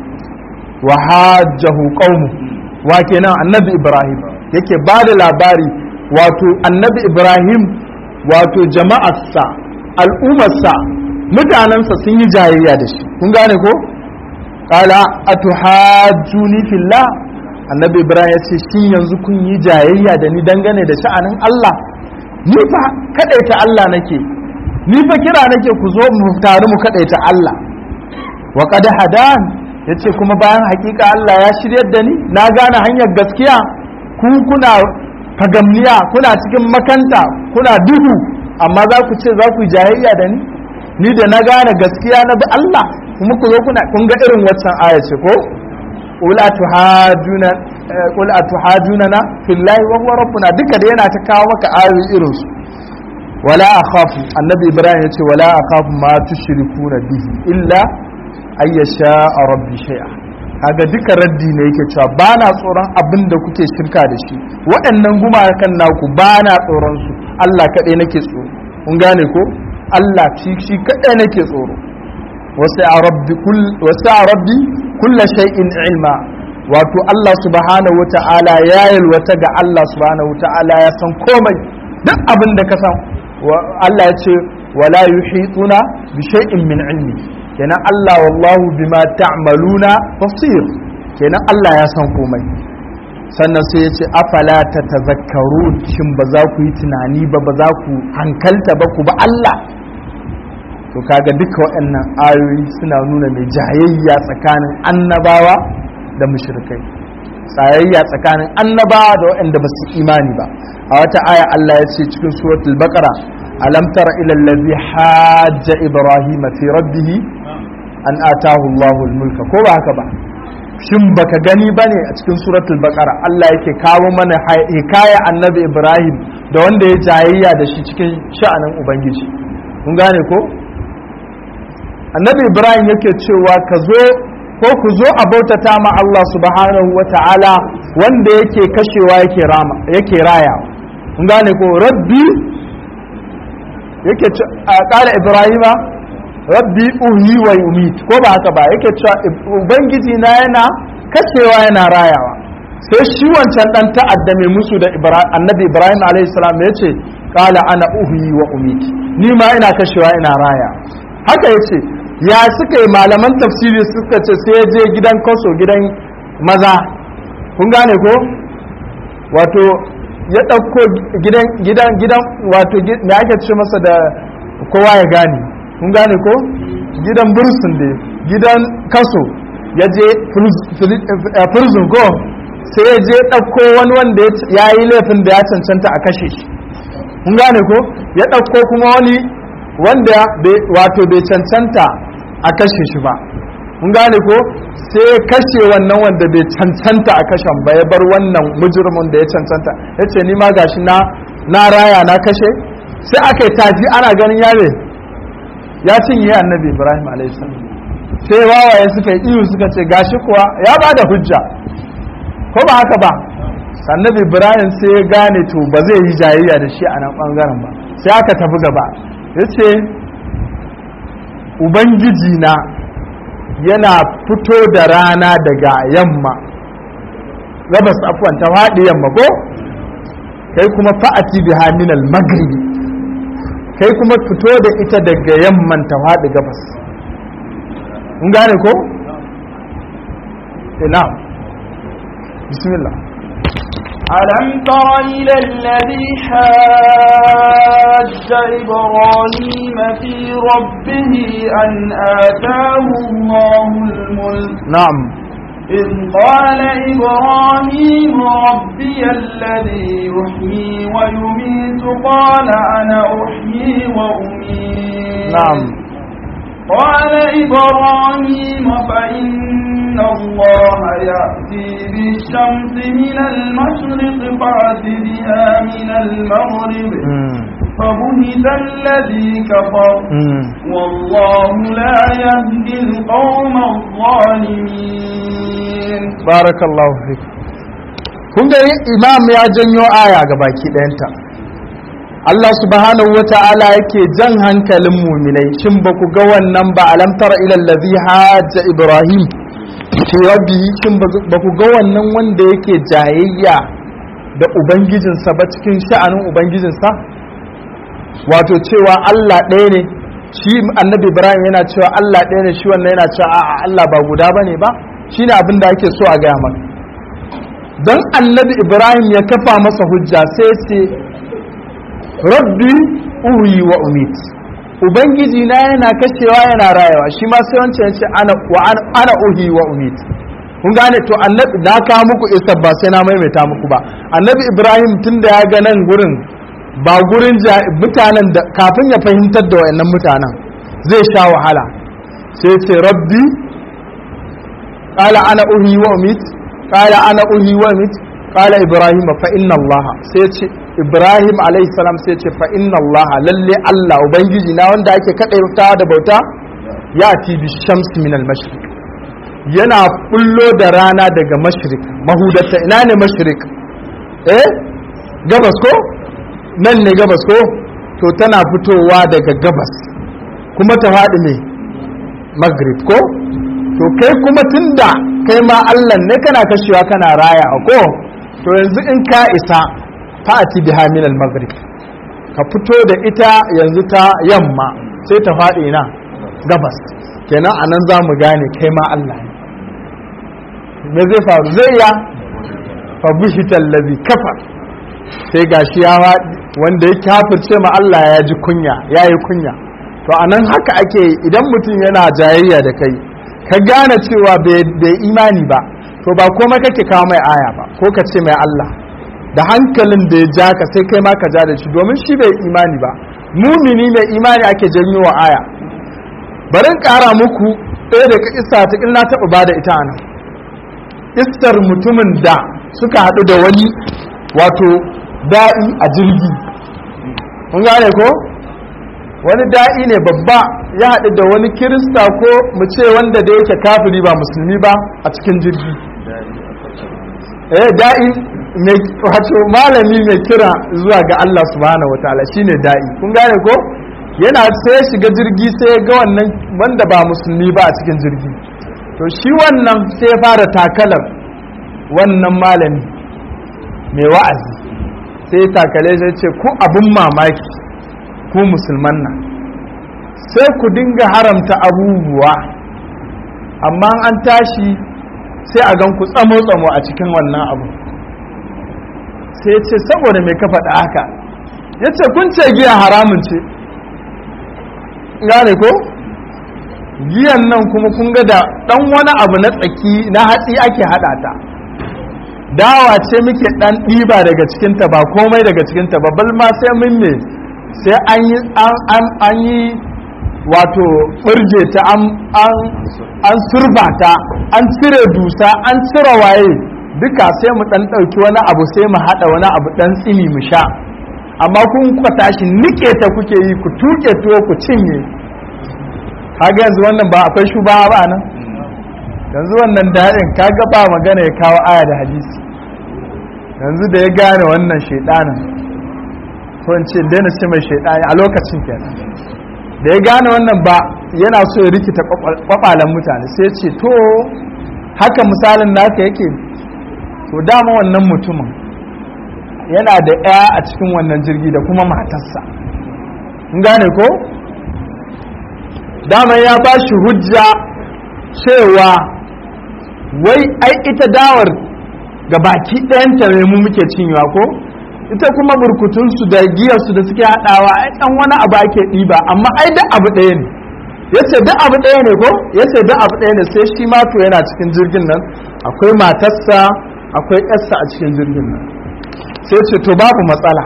Speaker 1: wa hajjahu qaumu wa kenan annabi Ibrahim yake ba da labari wato annabi Ibrahim wato jama'arsa al'ummarsa mutanensa sun yi jayayya da shi kun gane ko qala atuhajjuni fillah annabi Ibrahim ya ce shin yanzu kun yi jayayya da ni dangane da sha'anin Allah ni fa kadaita Allah nake ni fa kira nake ku zo mu taru mu kadaita Allah wa qad hadan yace kuma bayan hakika Allah ya shiryar da ni na gane hanyar gaskiya ku kuna fagamniya kuna cikin makanta kuna duhu amma za ku ce za ku yi jayayya da ni ni da na gane gaskiya na bi Allah kuma ku zo kuna kun ga irin waccan aya ce ko qul atuhaduna qul atuhaduna fillahi wa huwa rabbuna duka da yana ta kawo maka ayoyi irin su wala akhafu annabi ibrahim yace wala akhafu ma tushrikuna bihi illa ay yasha rabbi shay'a kaga duka raddi ne yake cewa ba na tsoron abin da kuke shirka da shi waɗannan gumakan naku ba na tsoron su Allah kaɗai nake tsoro kun gane ko Allah shi shi kaɗai nake tsoro wasu a rabbi kulla shay'in ilma wato Allah subhanahu wata'ala ya yalwata ga Allah subhanahu wata'ala ya san komai duk abin da ka san Allah ya ce wala yuhituna bi shay'in min ilmi kenan Allah wallahu bima ta'maluna basir kenan Allah ya san komai sannan sai ya ce afala ta tazakkarun shin ba za ku yi tunani ba ba za ku hankalta ba ku ba Allah to kaga duka waɗannan ayoyi suna nuna mai jayayya tsakanin annabawa da mushrikai tsayayya tsakanin annabawa da waɗanda ba su imani ba a wata aya Allah ya ce cikin suratul baqara alam tara ila allazi hajja ibrahim fi rabbih an atahu Allahu mulka ko ba haka ba shin baka gani bane a cikin suratul baqara Allah yake kawo mana hikaya annabi ibrahim da wanda ya jayayya da shi cikin sha'anin ubangiji kun gane ko annabi ibrahim yake cewa ka zo ko ku zo a bautata ma Allah subhanahu wa ta'ala wanda yake kashewa yake rama yake raya kun gane ko rabbi yake a kala ibrahima rabbi uhi wa yumit ko ba haka ba yake cewa ubangiji na yana kashewa yana rayawa sai shi wancan dan ta'adda mai musu da annabi ibrahim alaihi salam ya ce kala ana uhi wa umit ni ma ina kashewa ina raya haka yace ya suka yi malaman tafsiri suka ce sai je gidan kaso gidan maza kun gane ko wato ya ɗauko gidan gidan gidan wato me ake ce masa da kowa ya gane kun gane ko gidan bursun da gidan kaso ya je prison ko sai ya je ɗauko wani wanda ya yi laifin da ya cancanta a kashe shi kun gane ko ya ɗauko kuma wani wanda wato bai cancanta a kashe shi ba kun gane ko sai ya kashe wannan wanda bai cancanta a kashen ba ya bar wannan mujirmin da ya cancanta ya ce ma gashi na na raya na kashe sai aka yi tafi ana ganin yare ya cinye annabi ibrahim a.s. sai wawaye suka yi iyo suka ce gashi kuwa ya ba da hujja ko ba haka ba annabi ibrahim sai ya gane to ba zai yi jayayya da shi a nan bangaren ba sai aka tafi gaba ya ce ubangiji na yana fito da rana daga yamma gabas afwan ta faɗi yamma ko kai kuma fa'ati biha min al-maghribi kai kuma fito da ita daga yamman ta faɗi gabas mun gane ko ina bismillah
Speaker 2: ألم تر إلى الذي حاج إبراهيم في ربه أن آتاه الله الملك
Speaker 1: na'am
Speaker 2: إذ قال إبراهيم ربي الذي يحيي ويميت قال أنا أحيي وأميت
Speaker 1: na'am
Speaker 2: قال إبراهيم فإن الله يأتي بالشمس من المشرق فأت بها من المغرب
Speaker 1: mm.
Speaker 2: فبهت الذي كفر
Speaker 1: Mm.
Speaker 2: والله لا يهدي القوم الظالمين
Speaker 1: barakallahu fik kun ga imam ya janyo aya ga baki ɗayanta Allah subhanahu wa ta'ala yake jan hankalin muminai shin ba ku ga wannan ba alam tara ila allazi hajja ibrahim fi rabbihi shin ba ku ga wannan wanda yake jayayya da ubangijinsa ba cikin sha'anin ubangijinsa wato cewa Allah ɗaya ne shi annabi ibrahim yana cewa Allah ɗaya ne shi wannan yana cewa a'a Allah ba guda bane ba shine abin da ake so a gaya maka don annabi ibrahim ya kafa masa hujja sai ce rabbi uhi wa umit ubangiji na yana kashewa yana rayawa shi ma sai wancan yace ana wa ana, ana uhi wa umit kun gane to annabi da ka muku isa ba sai na maimaita muku ba annabi ibrahim tunda ya ga nan gurin ba gurin ja- mutanen da kafin ya fahimtar da wayannan mutanen zai sha wahala sai ce rabbi قال أنا أهي وأميت قال أنا أهي وأميت قال إبراهيم فإن الله سيتي إبراهيم عليه السلام سيتي فإن الله للي الله وبنجي نا wanda ake kada ta da bauta yati bi shamsi min al mashriq yana kullo da rana daga mashriq mahudata ina ne mashriq eh gabas ko nan ne gabas ko to tana fitowa daga gabas kuma ta faɗi ne maghrib ko to kai kuma tunda kai ma Allah ne kana kashewa kana raya ko to yanzu in ka isa fa'ati biha min al-maghrib ka fito da ita yanzu ta yamma sai ta faɗi na gabas kenan anan za mu gane kai ma Allah ne me zai faru zai ya fa bushita allazi kafar sai gashi ya faɗi wanda ya kafirce ma Allah ya ji kunya ya yi kunya to anan haka ake yi, idan mutum yana jayayya da kai ka gane cewa bai imani ba to ba komai kake kawo mai aya ba ko ka ce mai Allah da hankalin da ya ja ka sai kai ma ka ja da shi domin shi bai imani ba mumini mai imani ake janyo wa aya bari in ƙara muku ɗaya da isa ta na taɓa ba da ita nan istar mutumin da suka haɗu da wani wato da'i a jirgi kun gane ko wani da'i ne babba ya haɗu da wani kirista ko mu ce wanda da yake kafiri ba musulmi ba a cikin jirgi eh da'i mai wato malami mai kira zuwa ga Allah subhanahu wataala shine da'i kun gane ko yana sai ya shiga jirgi sai ya ga wannan wanda ba musulmi ba a cikin jirgi to shi wannan sai ya fara takalar wannan malami mai wa'azi sai ya takale sai ce ku abin mamaki ku musulman nan sai ku dinga haramta abubuwa amma an tashi sai a gan ku tsamo-tsamo a cikin wannan abu sai ya ce saboda mai ka faɗa haka ya ce kun ce giya haramun ce gane ko giyan nan kuma kun ga da ɗan wani abu na tsaki na hatsi ake haɗa ta dawa ce muke ɗan ɗiba daga cikinta ba komai daga cikinta ba bal ma sai mun ne sai an yi wato ɓirge ta an surba ta an cire dusa an cire waye duka sai mu ɗan ɗauki wani abu sai mu haɗa wani abu ɗan tsimi mu sha amma kun kuka tashi nike ta kuke yi ku tuke tuwo ku cinye kaga yanzu wannan ba akwai shuba ba nan yanzu wannan daɗin kaga ba magana ya kawo aya da hadisi yanzu da ya gane wannan shaidanin ko in ce daina ce mai shaidani a lokacin kenan da ya gane wannan ba yana so ya rikita kwakwalen mutane sai ce to haka misalin naka yake to dama wannan mutumin yana da ya a cikin wannan jirgi da kuma matarsa in gane ko dama ya ba shi hujja cewa wai ai ita dawar ga baki ɗayanta ne mu muke cinyewa ko ita kuma burkutunsu da giyarsu da suke haɗawa ai ɗan wani abu ake ɗiba amma ai duk abu ɗaya ne ya ce duk abu ɗaya ne ko ya ce duk abu ɗaya ne sai shi ma to yana cikin jirgin nan akwai matarsa akwai ƴarsa a cikin jirgin nan sai ce to babu matsala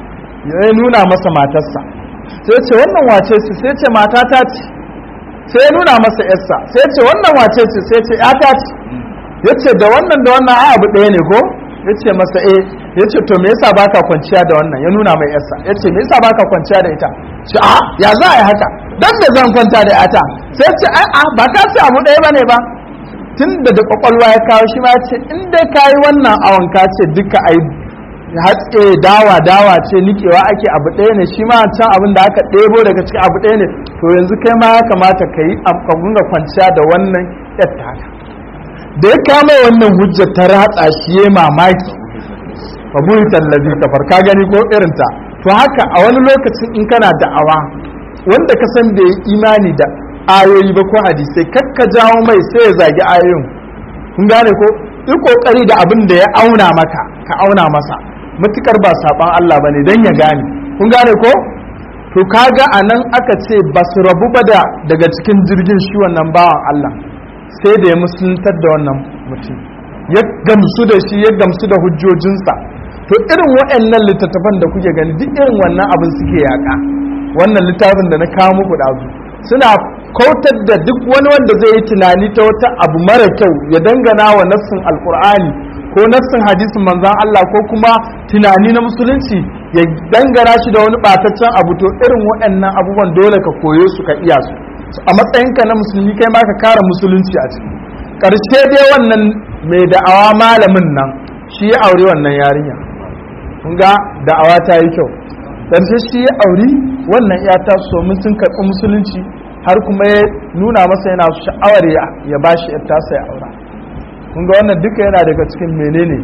Speaker 1: ya nuna masa matarsa sai ce wannan wace ce sai ce matata ce sai ya nuna masa ƴarsa sai ce wannan wace ce sai ce ƴata ce ya ce da wannan da wannan ai abu ɗaya ne ko ya ce masa eh ya ce to me yasa baka kwanciya da wannan ya nuna mai yarsa ya ce me yasa baka kwanciya da ita ce a ya za a yi haka dan me zan kwanta da yata sai ce ai a ba ka ce abu ɗaya bane ba tun da da kwakwalwa ya kawo shi ma ya ce in dai ka yi wannan awon ka ce duka ai hatse dawa dawa ce nikewa ake abu ɗaya ne shi ma can abin da aka ɗebo daga cikin abu ɗaya ne to yanzu kai ma ya kamata ka yi ka kwanciya da wannan yatta haka da ya kama wannan hujjar ta ratsa shi ya mamaki babu tallabi kafar ka gani ko irinta to haka a wani lokacin in kana da'awa wanda ka san da ya imani da ayoyi ba ko hadisai kakka jawo mai sai ya zagi ayoyin kun gane ko yi kokari da abin da ya auna maka ka auna masa matukar ba saban Allah bane dan ya gane kun gane ko to kaga anan aka ce ba su rabu ba da daga cikin jirgin shi wannan bawan Allah sai da ya musuluntar da wannan mutum ya gamsu da shi ya gamsu da hujjojinsa to irin waɗannan littattafan da kuke gani duk irin wannan abin suke yaƙa wannan littafin da na kawo muku ɗazu suna kautar da duk wani wanda zai yi tunani ta wata abu mara kyau ya dangana wa nassin alkur'ani ko nassin hadisin manzan Allah ko kuma tunani na musulunci ya dangana shi da wani ɓataccen abu to irin waɗannan abubuwan dole ka koyo su ka iya su a matsayinka na musulmi kai ma ka kara musulunci a ciki ƙarshe dai wannan mai da'awa malamin nan shi ya aure wannan yarinya kun ga da'awa ta yi kyau ƙarshe shi ya auri wannan ya ta so mun sun karɓi musulunci har kuma ya nuna masa yana sha'awar ya ba shi ta sai aura kun ga wannan duka yana daga cikin menene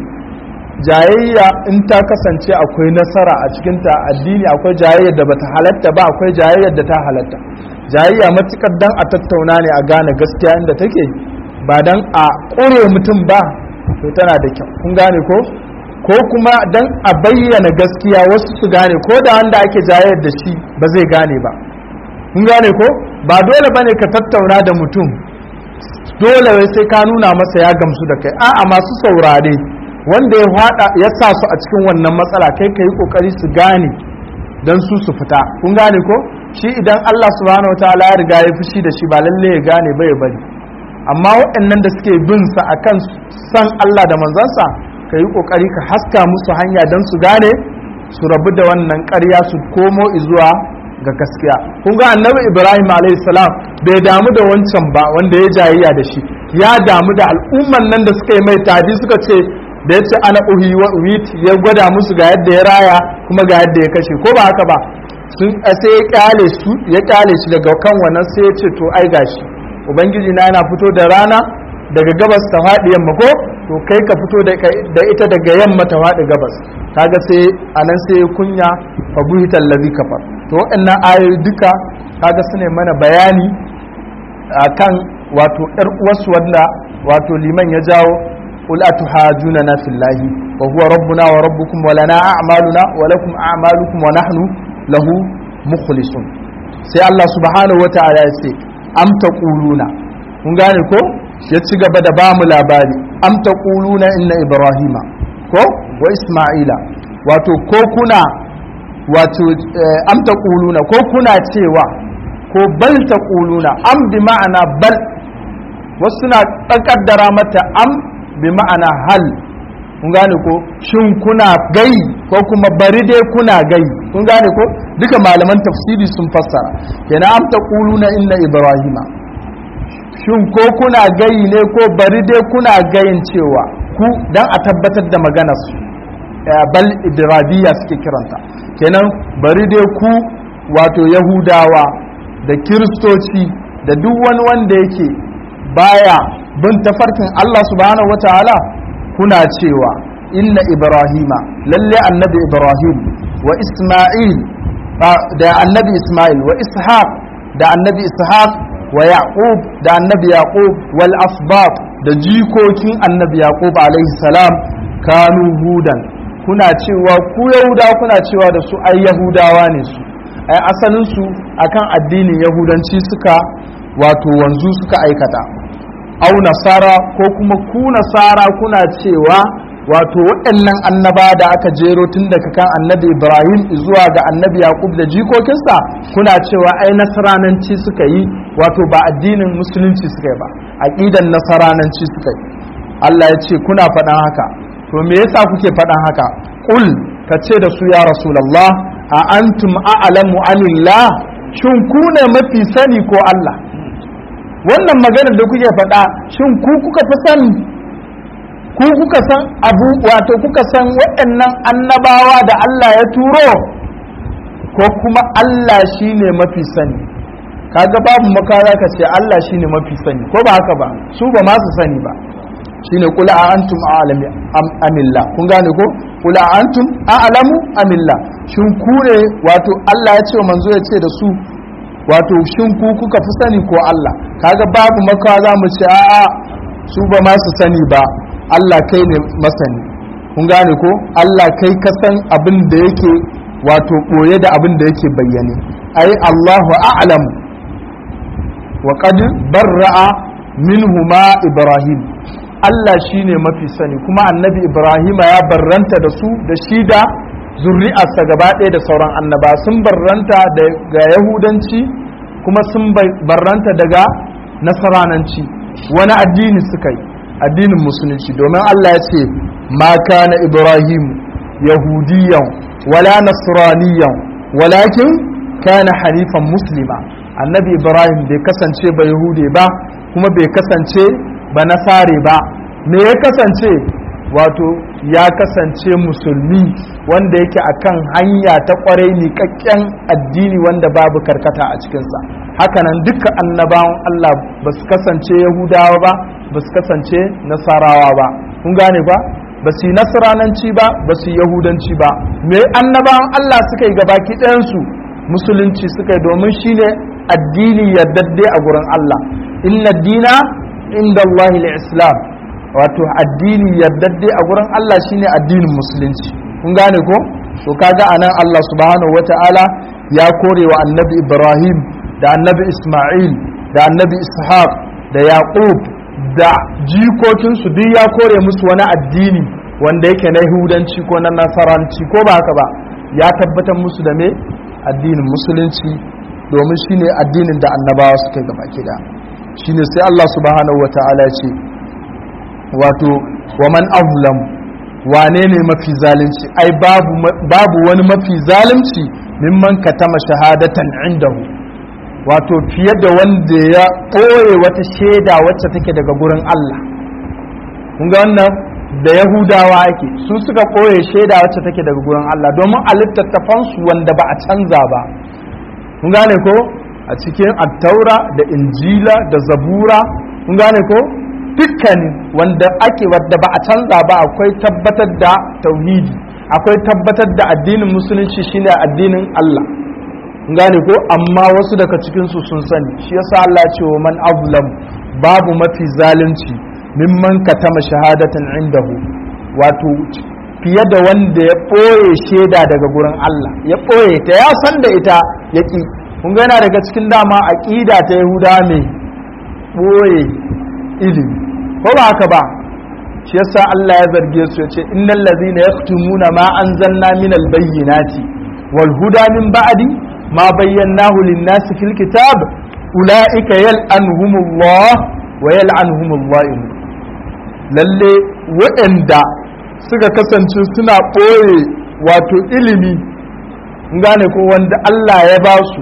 Speaker 1: jayayya in ta kasance akwai nasara a cikinta addini akwai jayayyar da bata halatta ba akwai jayayyar da ta halatta jayayya matukar dan a tattauna ne a gane gaskiya inda take ba dan a ƙure mutum ba to tana da kyau kun gane ko ko kuma dan a bayyana gaskiya wasu su gane ko da wanda ake jayayyar da shi ba zai gane ba kun gane ko ba dole bane ka tattauna da mutum dole wai sai ka nuna masa ya gamsu da kai a'a masu saurare wanda ya hada ya sa su a cikin wannan matsala kai ka yi kokari su gane dan su su fita kun gane ko shi idan Allah subhanahu wataala ya riga ya fushi da shi ba lalle ya gane ba ya bari amma waɗannan da suke bin sa akan san Allah da manzansa ka yi kokari ka haska musu hanya dan su gane su rabu da wannan ƙarya su komo zuwa ga gaskiya kun ga annabi ibrahim alayhi salam bai damu da wancan ba wanda ya jayayya da shi ya damu da al'umman nan da suka yi mai tadi suka ce da yace ana uhi wa wit ya gwada musu ga yadda ya raya kuma ga yadda ya kashe ko ba haka ba sun sai ya kyale su ya kyale shi daga kan wannan sai ya ce to ai gashi ubangiji na yana fito da rana daga gabas ta faɗi yamma ko to kai ka fito da ita daga yamma ta faɗi gabas kaga sai anan sai kunya fa buhital ladhi kafar to waɗannan ayoyi duka kaga su ne mana bayani akan wato ƴar uwarsu wanda wato liman ya jawo qul atuhajuna na fillahi wa huwa rabbuna wa rabbukum wa lana a'maluna wa lakum a'malukum wa nahnu lahu mukhlisun sai Allah subhanahu wa ta'ala ya ce am taquluna kun gane ko ya ci gaba da ba mu labari am taquluna inna ibrahima ko wa isma'ila wato ko kuna wato am ta ƙuluna ko kuna cewa ko bal ta ƙuluna am bi ma'ana bal wasu na ƙaddara mata am bi ma'ana hal kun gane ko shin kuna gai ko kuma bari dai kuna gai kun gane ko duka malaman tafsiri sun fassara kenan am ta ƙuluna inna ibrahima shin ko kuna gai ne ko bari dai kuna gayin cewa ku dan a tabbatar da maganar su bal idrabiya suke kiranta kenan bari dai ku wato yahudawa da kiristoci da duk wani wanda yake baya bin tafarkin Allah subhanahu wataala kuna cewa inna ibrahima lalle annabi ibrahim wa isma'il da annabi isma'il wa ishaq da annabi ishaq wa yaqub da annabi yaqub wal asbab da jikokin annabi yaqub alaihi salam kanu hudan kuna cewa ku yahuda kuna cewa da su ai yahudawa ne su ai asalin su akan addinin yahudanci suka wato wanzu suka aikata au nasara ko kuma ku nasara kuna cewa wato waɗannan annaba da aka jero tun daga kan annabi ibrahim zuwa ga annabi yaqub da jikokinsa kuna cewa ai nasarananci suka yi wato ba addinin musulunci suka yi ba aqidan nasarananci suka yi Allah ya ce kuna faɗan haka to me yasa kuke faɗan haka qul ka ce da su ya rasulullah a antum a'lamu anillah shin ku ne mafi sani ko Allah wannan maganar da kuke faɗa shin ku kuka fi sani ku kuka san abu wato kuka san waɗannan annabawa da Allah ya turo ko kuma Allah shine mafi sani kaga babu makara ka ce Allah shine mafi sani ko ba haka ba su ba ma su sani ba shine kul a antum a'lamu amilla kun gane ko kul a antum a'lamu amilla shin ku ne wato Allah ya ce manzo ya ce da su wato shin ku kuka fi sani ko Allah kaga babu makawa za mu ce a'a su ba ma su sani ba Allah kai ne masani kun gane ko Allah kai ka san abin da yake wato ɓoye da abin da yake bayyane ai Allahu a'lam wa qad barra'a minhuma Ibrahim Allah shine mafi sani kuma annabi Ibrahim ya barranta da su da shi da zuri'arsa gaba ɗaya da sauran annaba sun barranta daga yahudanci kuma sun barranta daga nasarananci wani addini suka yi addinin musulunci domin Allah ya ce ma kana ibrahim yahudiyan wala nasraniyan walakin kana hanifan muslima annabi ibrahim bai kasance ba yahude ba kuma bai kasance ba nasare ba me ya kasance wato ya kasance musulmi wanda yake akan hanya ta kwarai miƙaƙƙen addini wanda babu karkata a cikinsa hakanan duka annabawan Allah ba su kasance yahudawa ba ba su kasance nasarawa ba kun gane ba ba su yi nasarananci ba ba su yi yahudanci ba me annabawan Allah suka yi gabaki ɗayansu musulunci suka yi domin shine addini yardadde a gurin Allah inna dina inda Allah islam wato addini yardadde a gurin Allah shine addinin musulunci kun gane ko to kaga anan Allah subhanahu wata'ala ya kore wa annabi Ibrahim da annabi Ismail da annabi Ishaq da Yaqub da jikokinsu duk ya kore musu wani addini wanda yake na Yahudanci ko na Nasaranci ko ba haka ba ya tabbatar musu da me addinin musulunci domin shine addinin da annabawa suka gaba da shine sai Allah subhanahu wata'ala ce wato wa man azlam wane ne mafi zalunci ai babu babu wani mafi zalunci mimman katama shahadatan indahu wato fiye da wanda ya ɓoye wata shaida wacce take daga gurin Allah kun ga wannan da yahudawa ake su suka ɓoye shaida wacce take daga gurin Allah domin a littattafansu wanda ba a canza ba kun gane ko a cikin attaura da injila da zabura kun gane ko dukkanin wanda ake wadda ba a canza ba akwai tabbatar da tauhidi akwai tabbatar da addinin musulunci shine addinin Allah gane ko amma wasu daga cikinsu sun sani shi yasa Allah ce wa man azlam babu mafi zalunci mimman katama shahadatan indahu wato fiye da wanda ya ɓoye shaida daga gurin Allah ya ɓoye ta ya san da ita ya ƙi kun yana daga cikin dama aƙida ta yahuda mai ɓoye ilimi ko ba haka ba shi yasa Allah ya zarge su ya ce innal ladhina yaktumuna ma anzalna minal bayyinati wal huda min ba'di ma bayyanahu lin-nasi fil kitab ulaika yal'anuhumullah wa yal'anuhumullah lalle waɗanda suka kasance suna ɓoye wato ilimi gane ko wanda Allah ya ba su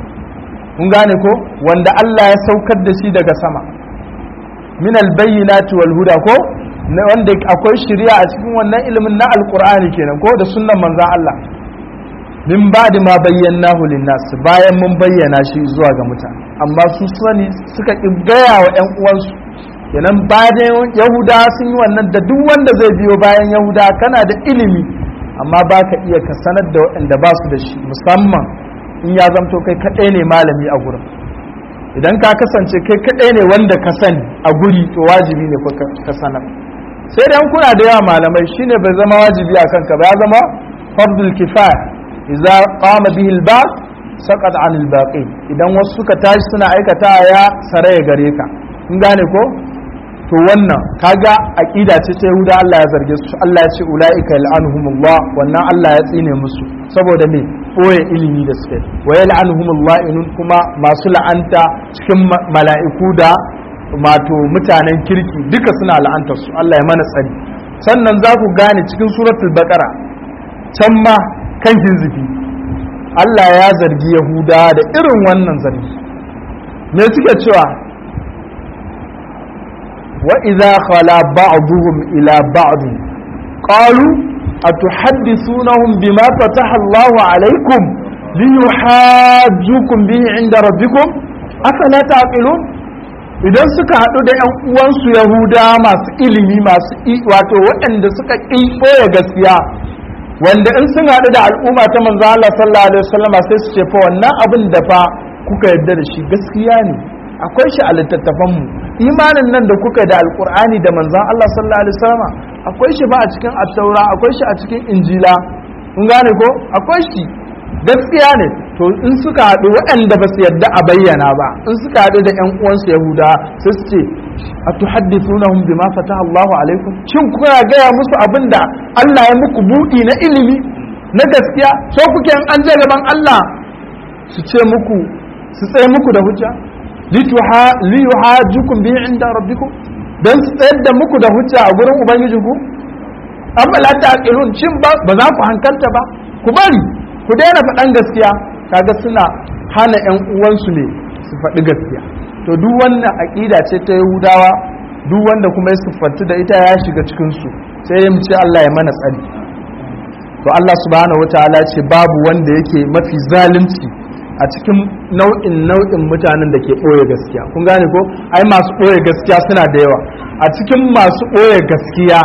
Speaker 1: gane ko wanda Allah ya saukar da shi daga sama min albayyinati wal huda ko wanda akwai shari'a a cikin wannan ilimin na alqur'ani kenan ko da sunnan manzon Allah min ba'di ma bayyanahu linnas bayan mun bayyana shi zuwa ga mutane amma su sani suka gaya wa ƴan uwansu kenan bayan yahuda sun yi wannan da duk wanda zai biyo bayan yahuda kana da ilimi amma ba ka iya ka sanar da waɗanda ba su da shi musamman in ya zamto kai kaɗai ne malami a gurin idan ka kasance kai kaɗai ne wanda ka sani a guri to wajibi ne ka sanar sai dan kuna da yawa malamai shine bai zama wajibi a kanka ba ya zama fardul kifaya idza qama bihi al-ba'd saqat 'an al-baqi idan wasu suka tashi suna aikata ya saraya gare ka kun gane ko to wannan kaga aqida ce ta Yahuda Allah ya zarge su Allah ya ce ulaika yal'anuhumullah wannan Allah ya tsine musu saboda me boye ilimi da suke wa yal'anuhumullah inun kuma masu la'anta cikin mala'iku da mato mutanen kirki duka suna la'antar su Allah ya mana tsari sannan za ku gane cikin suratul baqara can ma kan hizbi Allah ya zargi Yahuda da irin wannan zargi me suke cewa وإذا خلا بعضهم إلى بعض قالوا أتحدثونهم بما فتح الله عليكم ليحاجوكم به عند ربكم أفلا تعقلون idan suka haɗu da ‘yan uwansu yahuda masu ilimi masu wato waɗanda suka ƙi ɓoye gaskiya wanda in sun haɗu da al'umma ta manzo Allah sallallahu alaihi wasallam sai su ce fa wannan abin da fa kuka yarda da shi gaskiya ne akwai shi a littattafanmu imanin nan da kuka da alkur'ani da manzan Allah sallallahu alaihi wasallam akwai shi ba a cikin attaura akwai shi a cikin injila kun gane ko akwai shi gaskiya ne to in suka haɗu waɗanda ba su yadda a bayyana ba in suka haɗu da ƴan uwansu yahuda sai su ce a tuhaddithunahum bima fataha Allahu alaikum shin kuna gaya musu abin da Allah ya muku buɗi na ilimi na gaskiya so kuke an je gaban Allah su ce muku su tsaye muku da hujja liyuhajjukum bi inda rabbikum dan su tsayar da muku da hujja a gurin ubangijinku amma la taqilun shin ba ba za ku hankalta ba ku bari ku daina faɗan gaskiya kaga suna hana ƴan uwansu ne su faɗi gaskiya to duk wannan aqida ce ta yahudawa duk wanda kuma ya siffantu da ita ya shiga cikin su sai ya ce Allah ya mana tsari to Allah subhanahu wataala ce babu wanda yake mafi zalunci a cikin nau'in nau'in mutanen da ke ɓoye gaskiya kun gane ko ai masu ɓoye gaskiya suna da yawa a cikin masu ɓoye gaskiya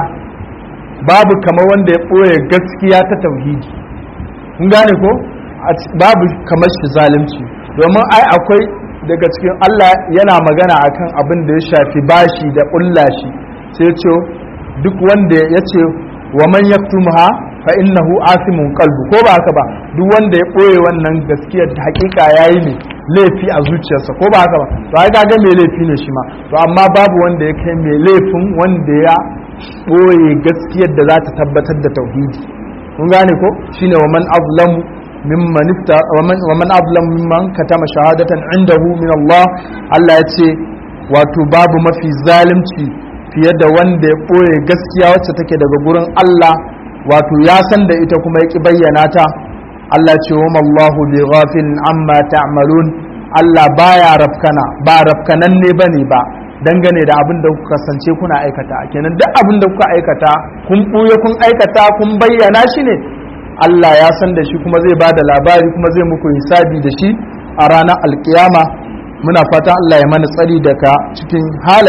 Speaker 1: babu kamar wanda ya ɓoye gaskiya ta tauhidi kun gane ko babu kamar shi zalunci domin ai akwai daga cikin Allah yana magana akan abin da ya shafi bashi da ƙulla shi sai ce duk wanda ya ce wa man yaktumha fa innahu asimun qalbu ko ba haka ba duk wanda ya boye wannan gaskiyar ta hakika yayi ne laifi a zuciyarsa ko ba haka ba to ai ga mai laifi ne shi ma to amma babu wanda ya kai mai laifin wanda ya boye gaskiyar da za ta tabbatar da tauhidi kun gane ko shine wa man azlamu mimman ifta wa man wa man azlamu mimman katama shahadatan indahu min Allah Allah ya ce wato babu mafi zalunci fiye da wanda ya boye gaskiya wacce take daga gurin Allah wato ya san da ita kuma ya ki bayyana ta Allah ce wa Allahu bi ghafilin amma ta'malun Allah baya rafkana ba rafkanan ne bane ba dangane da abin da kuka kasance kuna aikata kenan duk abin da kuka aikata kun buye kun aikata kun bayyana shi ne Allah ya san da shi kuma zai ba da labari kuma zai muku hisabi da shi a ranar alkiyama muna fatan Allah ya mana tsari daga cikin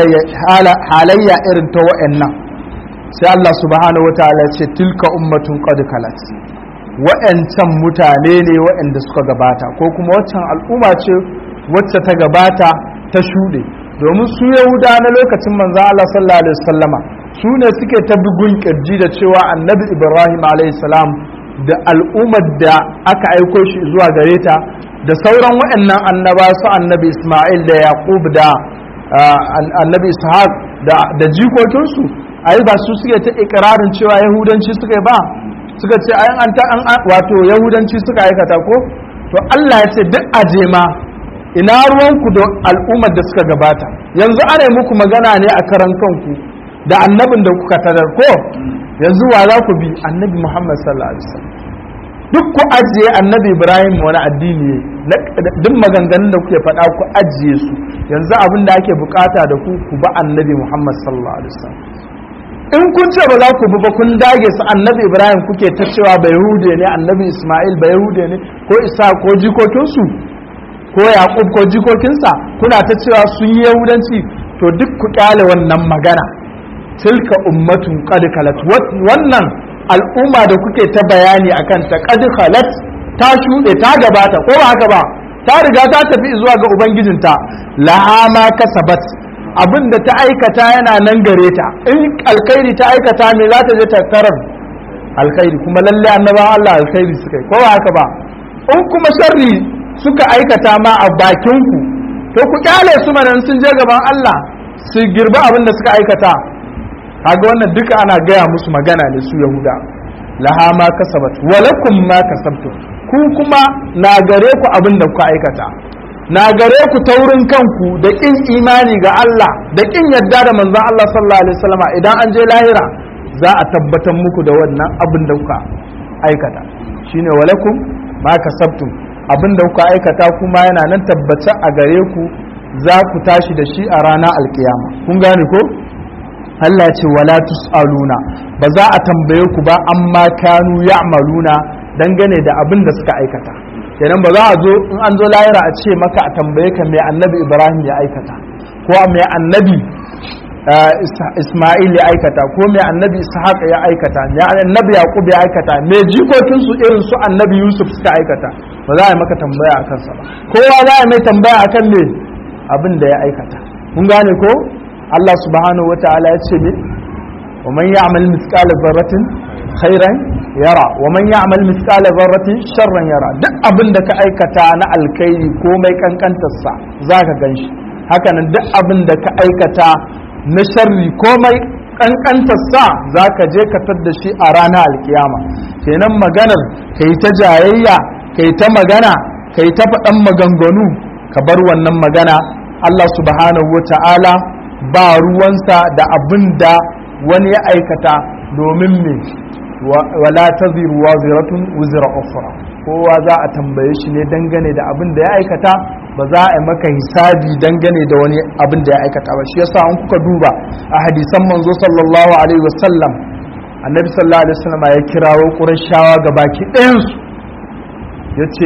Speaker 1: halayya irin ta wa'annan sai Allah subhanahu wataala ce tilka ummatun qad kalat wa'ancan mutane ne wa'anda suka gabata ko kuma waccan al'umma ce wacce ta gabata ta shuɗe domin su yahuda na lokacin manzon Allah sallallahu alaihi wasallama su ne suke ta bugun kirji da cewa annabi ibrahim alaihi salam da al'ummar da aka aiko shi zuwa gare ta da sauran wa'annan annaba su annabi isma'il da yaqub da annabi ishaq da jikokinsu ai ba su suke ta ikirarin cewa yahudanci suka ba suka ce ayan an ta wato yahudanci suka aikata ko to Allah ya ce duk aje ma ina ruwanku da al'ummar da suka gabata yanzu ana muku magana ne a karan kanku da annabin da kuka tarar ko yanzu wa za ku bi annabi Muhammad sallallahu alaihi wasallam duk ku ajiye annabi Ibrahim wani addini ne duk maganganun da kuke faɗa ku ajiye su yanzu abin da ake bukata da ku ku ba annabi Muhammad sallallahu alaihi wasallam in kun ce ba za ku bi ba kun dage su annabi ibrahim kuke ta cewa ba yahude ne annabi isma'il ba yahude ne ko isa ko jikokinsu ko yaqub ko jikokinsa kuna ta cewa sun yi yahudanci to duk ku kyale wannan magana tilka ummatun qad khalat wannan al'umma da kuke ta bayani akan ta qad khalat ta shuɗe ta gabata ko ba haka ba ta riga ta tafi zuwa ga ubangijinta laha ma kasabat abin da ta aikata yana nan gare ta in alkhairi ta aikata me za ta je ta tarar alkhairi kuma lalle annabawan Allah alkhairi suka yi ko ba haka ba in kuma sharri suka aikata ma a bakin ku to ku kyale su manan sun je gaban Allah su girbi abin da suka aikata kaga wannan duka ana gaya musu magana ne su yahuda laha ma kasabat walakum ma kasabtum ku kuma na gare ku abin da kuka aikata na gare ku taurin kanku da kin imani ga Allah da kin yadda da manzon Allah sallallahu alaihi wasallam idan an je lahira za a tabbatar muku da wannan abin da kuka aikata shine walakum ma kasabtum abin da kuka aikata kuma yana nan tabbata a gare ku za ku tashi da shi a ranar alkiyama kun gane ko Allah ya ce wala tusaluna ba za a tambaye ku ba amma kanu ya'maluna dangane da abin da suka aikata kenan ba za a zo in an zo lahira a ce maka a tambaye ka mai annabi ibrahim ya aikata ko mai annabi isma'il ya aikata ko mai annabi ishaq ya aikata mai annabi yaqub ya aikata mai jikokin su irin su annabi yusuf suka aikata ba za a yi maka tambaya akan sa ba kowa za a mai tambaya akan me abin da ya aikata kun gane ko Allah subhanahu wataala ya ce ne wa man ya'mal mithqala dharratin khairan yara wa man ya'mal mithqala dharratin sharran yara duk abin da ka aikata na alkhairi ko mai kankantar sa zaka ganshi haka nan duk abin da ka aikata na sharri ko mai kankantar sa zaka je ka tadda shi a ranar alkiyama kenan maganar kai ta jayayya kai ta magana kai ta faɗan maganganu ka bar wannan magana Allah subhanahu wata'ala ba ruwansa da abin da wani ya aikata domin me wala taziru waziratun wuzira ukhra kowa za a tambaye shi ne dangane da abin da ya aikata ba za a yi maka hisabi dangane da wani abin da ya aikata ba shi yasa an kuka duba a hadisan manzo sallallahu alaihi wasallam annabi sallallahu alaihi wasallam ya kirawo qurayshawa gabaki ɗayan su yace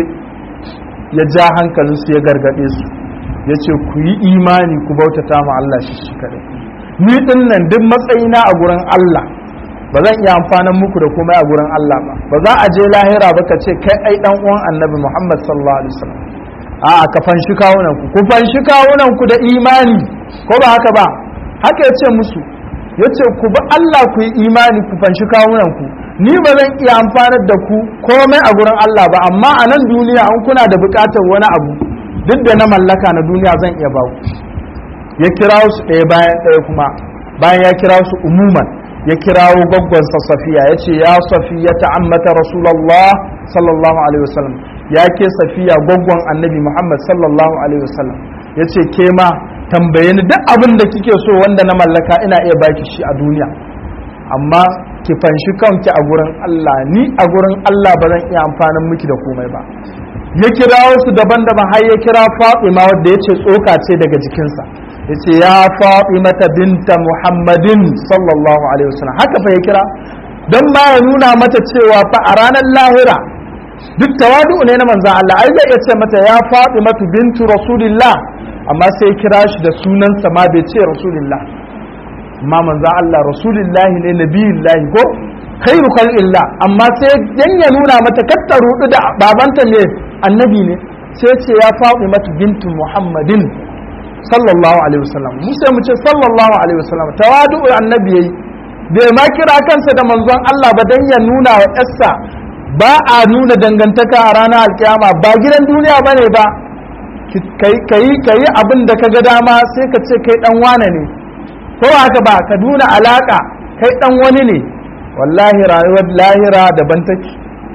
Speaker 1: ya ja hankalin su ya gargade su yace ku yi imani ku bautata ma Allah shi shi kadai ni din nan duk matsayina a gurin Allah ba zan iya amfanan muku da komai a gurin Allah ba ba za a je lahira ba ka ce kai ai dan uwan annabi Muhammad sallallahu alaihi wasallam a ka fanshi kawunan ku ku fanshi kawunan ku da imani ko ba haka ba haka yace musu yace ku bi Allah ku yi imani ku fanshi kawunan ku ni ba zan iya amfanar da ku komai a gurin Allah ba amma a nan duniya an kuna da bukatar wani abu duk da na mallaka na duniya zan iya ba ku ya kira su ɗaya bayan ɗaya kuma bayan ya kira su umuman ya kirawo gwaggwansa safiya ya ce ya safiya ta'ammata rasulallah sallallahu alaihi wasallam ya ke safiya gwaggwan annabi muhammad sallallahu alaihi wasallam ya ce ke ma tambaye ni duk abin da kike so wanda na mallaka ina iya baki shi a duniya amma ki fanshi kanki a gurin Allah ni a gurin Allah ba zan iya amfanin miki da komai ba ya kira su daban-daban har ya kira Fatima wadda ya ce tsoka ce daga jikinsa ya ce ya Fatimata binta Muhammadin sallallahu alaihi wasallam haka fa ya kira don ma ya nuna mata cewa fa a ranar lahira duk tawadu ne na manzan Allah ai zai iya ce mata ya Fatimatu bintu Rasulillah amma sai kira shi da sunansa ma bai ce Rasulillah amma manzan Allah Rasulillah ne nabiyullahi ko khairu khalqillah amma sai dan ya nuna mata katta rudu da babanta ne annabi ne sai ce ya faɗi mata bintu muhammadin sallallahu alaihi wasallam mu sai mu ce sallallahu alaihi wasallam tawadu annabi yayi bai ma kira kansa da manzon Allah ba dan ya nuna wa yarsa ba a nuna dangantaka a ranar alkiyama ba gidan duniya bane ba kai kai kai abin da kaga dama sai ka ce kai dan wane ne ko haka ba ka nuna alaka kai dan wani ne wallahi rayuwar lahira daban take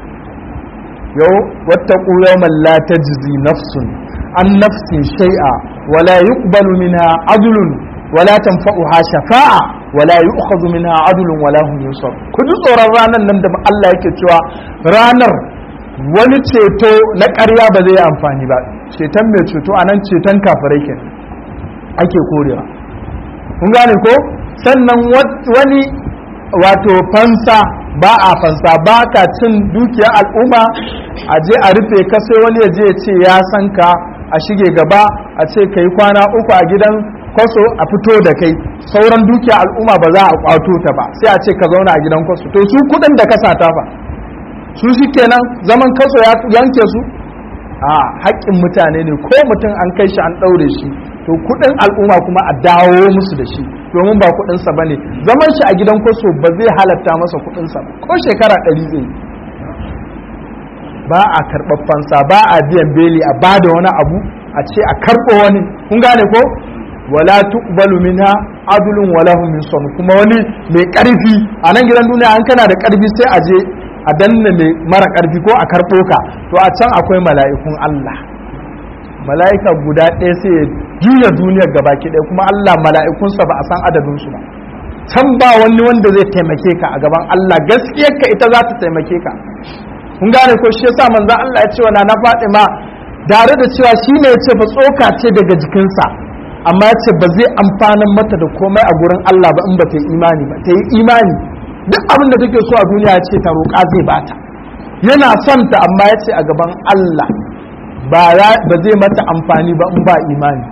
Speaker 1: yau wattaqu yawman la tajzi nafsun an nafsin shay'a wala yuqbalu minha adlun wala tanfa'uha shafa'a wala yu'khadhu minha adlun wala hum yunsar ku ji tsoron ranar nan da Allah yake cewa ranar wani ceto na ƙarya ba zai yi amfani ba ceton mai ceto anan ceton kafirai ke ake korewa kun gane ko sannan wani wato fansa ba a fansa ba ka cin dukiyar al'umma a je a rufe ka sai wani ya je ya ce ya san ka a shige gaba a ce ka yi kwana uku a gidan kwaso a fito da kai sauran dukiyar al'umma ba za a kwato ta ba sai a ce ka zauna a gidan kwaso to su kudin da ka sata fa su shi kenan zaman kaso ya yanke su a haƙƙin mutane ne ko mutum an kai shi an ɗaure shi to kuɗin al'umma kuma a dawo musu da shi domin ba kuɗinsa ba ne zaman shi a gidan kwaso ba zai halatta masa kuɗinsa ba ko shekara ɗari zai ba a karɓar fansa ba a biyan beli a ba da wani abu a ce a karɓo wani kun gane ko wala tuqbalu minha adlun wala hum min kuma wani mai ƙarfi a nan gidan duniya an kana da ƙarfi sai a je a danna mai mara ƙarfi ko a karɓo ka to a can akwai mala'ikun Allah mala'ika guda ɗaya sai ya juya duniyar gabaki ɗaya kuma Allah mala'ikunsa ba a san adadinsu ba can ba wani wanda zai taimake ka a gaban Allah gaskiyar ka ita za ta taimake ka kun gane ko shi yasa manzon Allah ya ce wa na Fatima tare da cewa shi ne ya ce fa tsoka ce daga jikinsa amma ya ce ba zai amfanin mata da komai a gurin Allah ba in ba ta yi imani ba ta yi imani duk abin da take so a duniya ce ta roƙa zai bata yana son ta amma ya ce a gaban Allah ba zai mata amfani ba in ba imani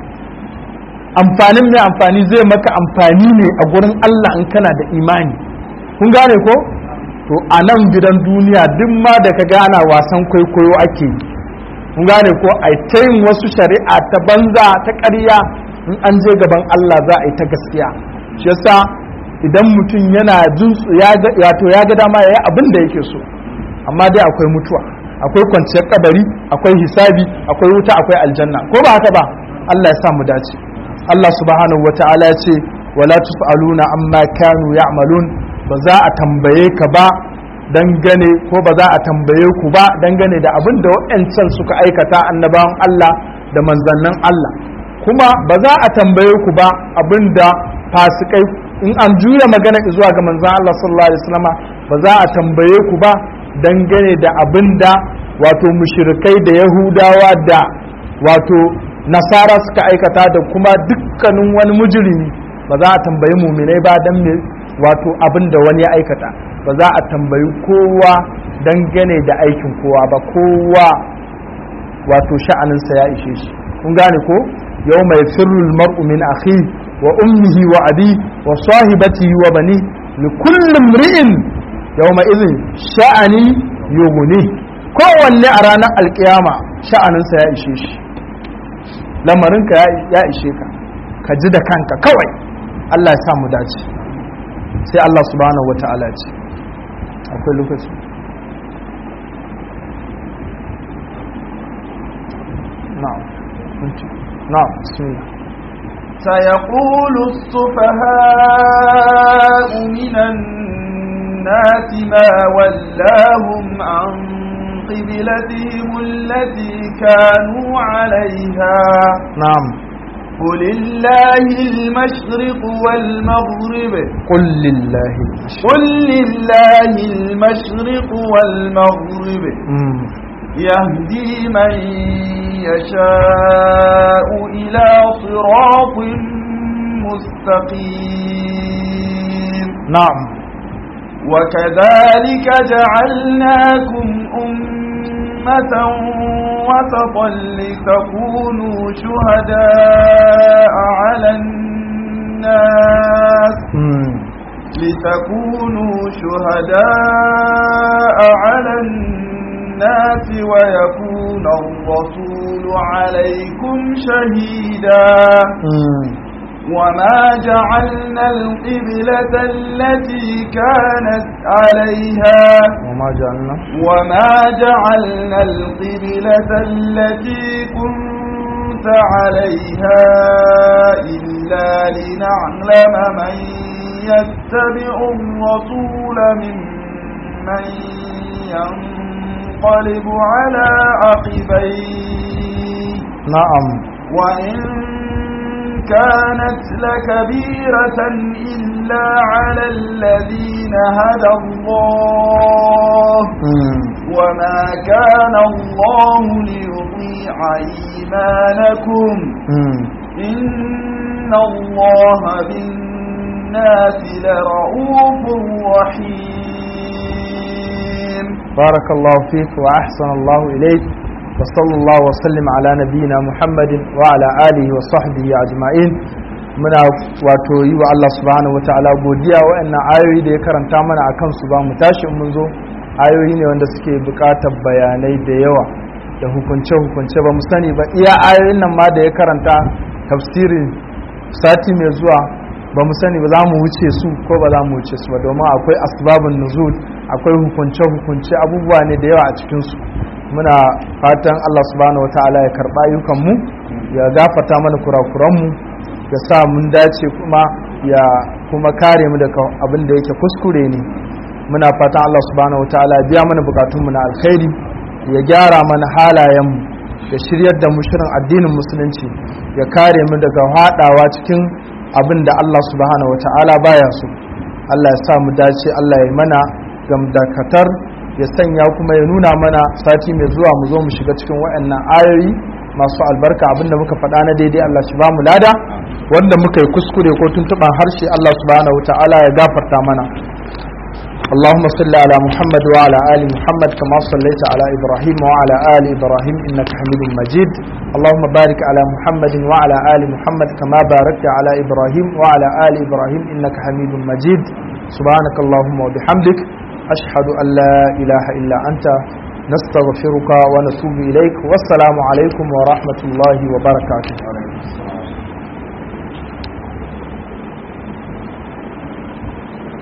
Speaker 1: amfanin mai amfani zai maka amfani ne a gurin Allah in kana da imani kun gane ko to a nan gidan duniya duk ma da ka gana wasan kwaikwayo ake yi kun gane ko a ta yin wasu shari'a ta banza ta ƙarya in an je gaban Allah za a yi ta gaskiya shi yasa idan mutum yana jin wato ya ga dama ya yi abin da yake so amma dai akwai mutuwa akwai kwanciyar kabari akwai hisabi akwai wuta akwai aljanna ko ba haka ba Allah ya sa mu dace Allah subhanahu wata'ala ya ce wala tus'aluna amma kanu ya'malun ba za a tambaye ka ba dangane ko ba za a tambaye ku ba dangane da abin da waɗancan suka aikata annabawan Allah da manzannin Allah kuma ba za a tambaye ku ba abin da fasikai in an juya magana zuwa ga manzan Allah sallallahu alaihi wasallam ba za a tambaye ku ba dangane da abin da wato mushrikai da yahudawa da wato nasara suka aikata da kuma dukkanin wani mujrimi ba za a tambayi muminai ba dan me wato abin da wani ya aikata ba za a tambayi kowa dangane da aikin kowa ba kowa wato sha'aninsa ya ishe shi kun gane ko yau mai firrul mar'u min akhi wa ummihi wa abi wa sahibatihi wa bani li kullum ri'in yawma idhin sha'ani yughni kowanne a ranar alkiyama sha'aninsa ya ishe shi lamarinka ya ishe ka ka ji da kanka kawai Allah ya sa mu dace sai Allah subhanahu wa ta'ala ce akwai lokaci na'am na'am bismillah
Speaker 2: سيقول السفهاء من الناس ما ولاهم عن قبلتهم التي كانوا عليها
Speaker 1: نعم
Speaker 2: قل الله المشرق والمغرب
Speaker 1: قل لله
Speaker 2: قل لله المشرق والمغرب
Speaker 1: مم.
Speaker 2: يهدي من يشاء إلى صراط مستقيم
Speaker 1: نعم
Speaker 2: وكذلك جعلناكم أمة وسطا لتكونوا شهداء على الناس
Speaker 1: مم.
Speaker 2: لتكونوا شهداء على الناس ويكون الرسول عليكم شهيدا
Speaker 1: مم.
Speaker 2: وما جعلنا القبلة التي كانت عليها
Speaker 1: وما جعلنا
Speaker 2: وما جعلنا القبلة التي كنت عليها إلا لنعلم من يتبع الرسول ممن ينقلب على عقبيه
Speaker 1: نعم
Speaker 2: وإن كانت لكبيرة إلا على الذين هدى الله
Speaker 1: مم.
Speaker 2: وما كان الله ليضيع إيمانكم
Speaker 1: مم.
Speaker 2: إن الله بالناس لرؤوف رحيم
Speaker 1: بارك الله فيك وأحسن الله إليك وصلى الله وسلم على نبينا محمد وعلى آله وصحبه أجمعين muna wato yi wa Allah subhanahu wa ta'ala godiya wa'annan ayoyi da ya karanta mana a kansu ba mu tashi in mun zo ayoyi ne wanda suke buƙatar bayanai da yawa da hukunce-hukunce ba mu sani ba iya ayoyin nan ma da ya karanta tafsirin sati mai zuwa ba mu sani ba za mu wuce su ko ba za mu wuce su ba domin akwai asbabun nuzul akwai hukunce-hukunce abubuwa ne da yawa a cikinsu muna fatan Allah subhanahu wa ta'ala ya karɓa ayyukanmu ya gafata mana kurakuranmu ya sa mun dace kuma ya kuma kare mu daga abin da yake kuskure ne muna fatan Allah subhanahu wataala ya biya mana bukatunmu na alkhairi ya gyara mana halayenmu ya shiryar da mu shirin addinin musulunci ya kare mu daga haɗawa cikin abin da Allah subhanahu wataala baya so Allah ya sa mu dace Allah ya mana gamdakatar ya sanya kuma ya nuna mana sati mai zuwa mu zo mu shiga cikin waɗannan ayoyi masu albarka abinda muka faɗa na daidai Allah shi ba mu lada wanda muka yi kuskure ko tuntuɓan harshe Allah subhanahu wa ta'ala ya gafarta mana اللهم صل على محمد وعلى آل محمد كما صليت على إبراهيم وعلى آل إبراهيم إنك حميد مجيد اللهم بارك على محمد وعلى آل محمد كما باركت على إبراهيم وعلى آل إبراهيم إنك حميد مجيد سبحانك اللهم وبحمدك أشهد أن لا إله إلا أنت نستغفرك ونتوب إليك والسلام عليكم ورحمة الله وبركاته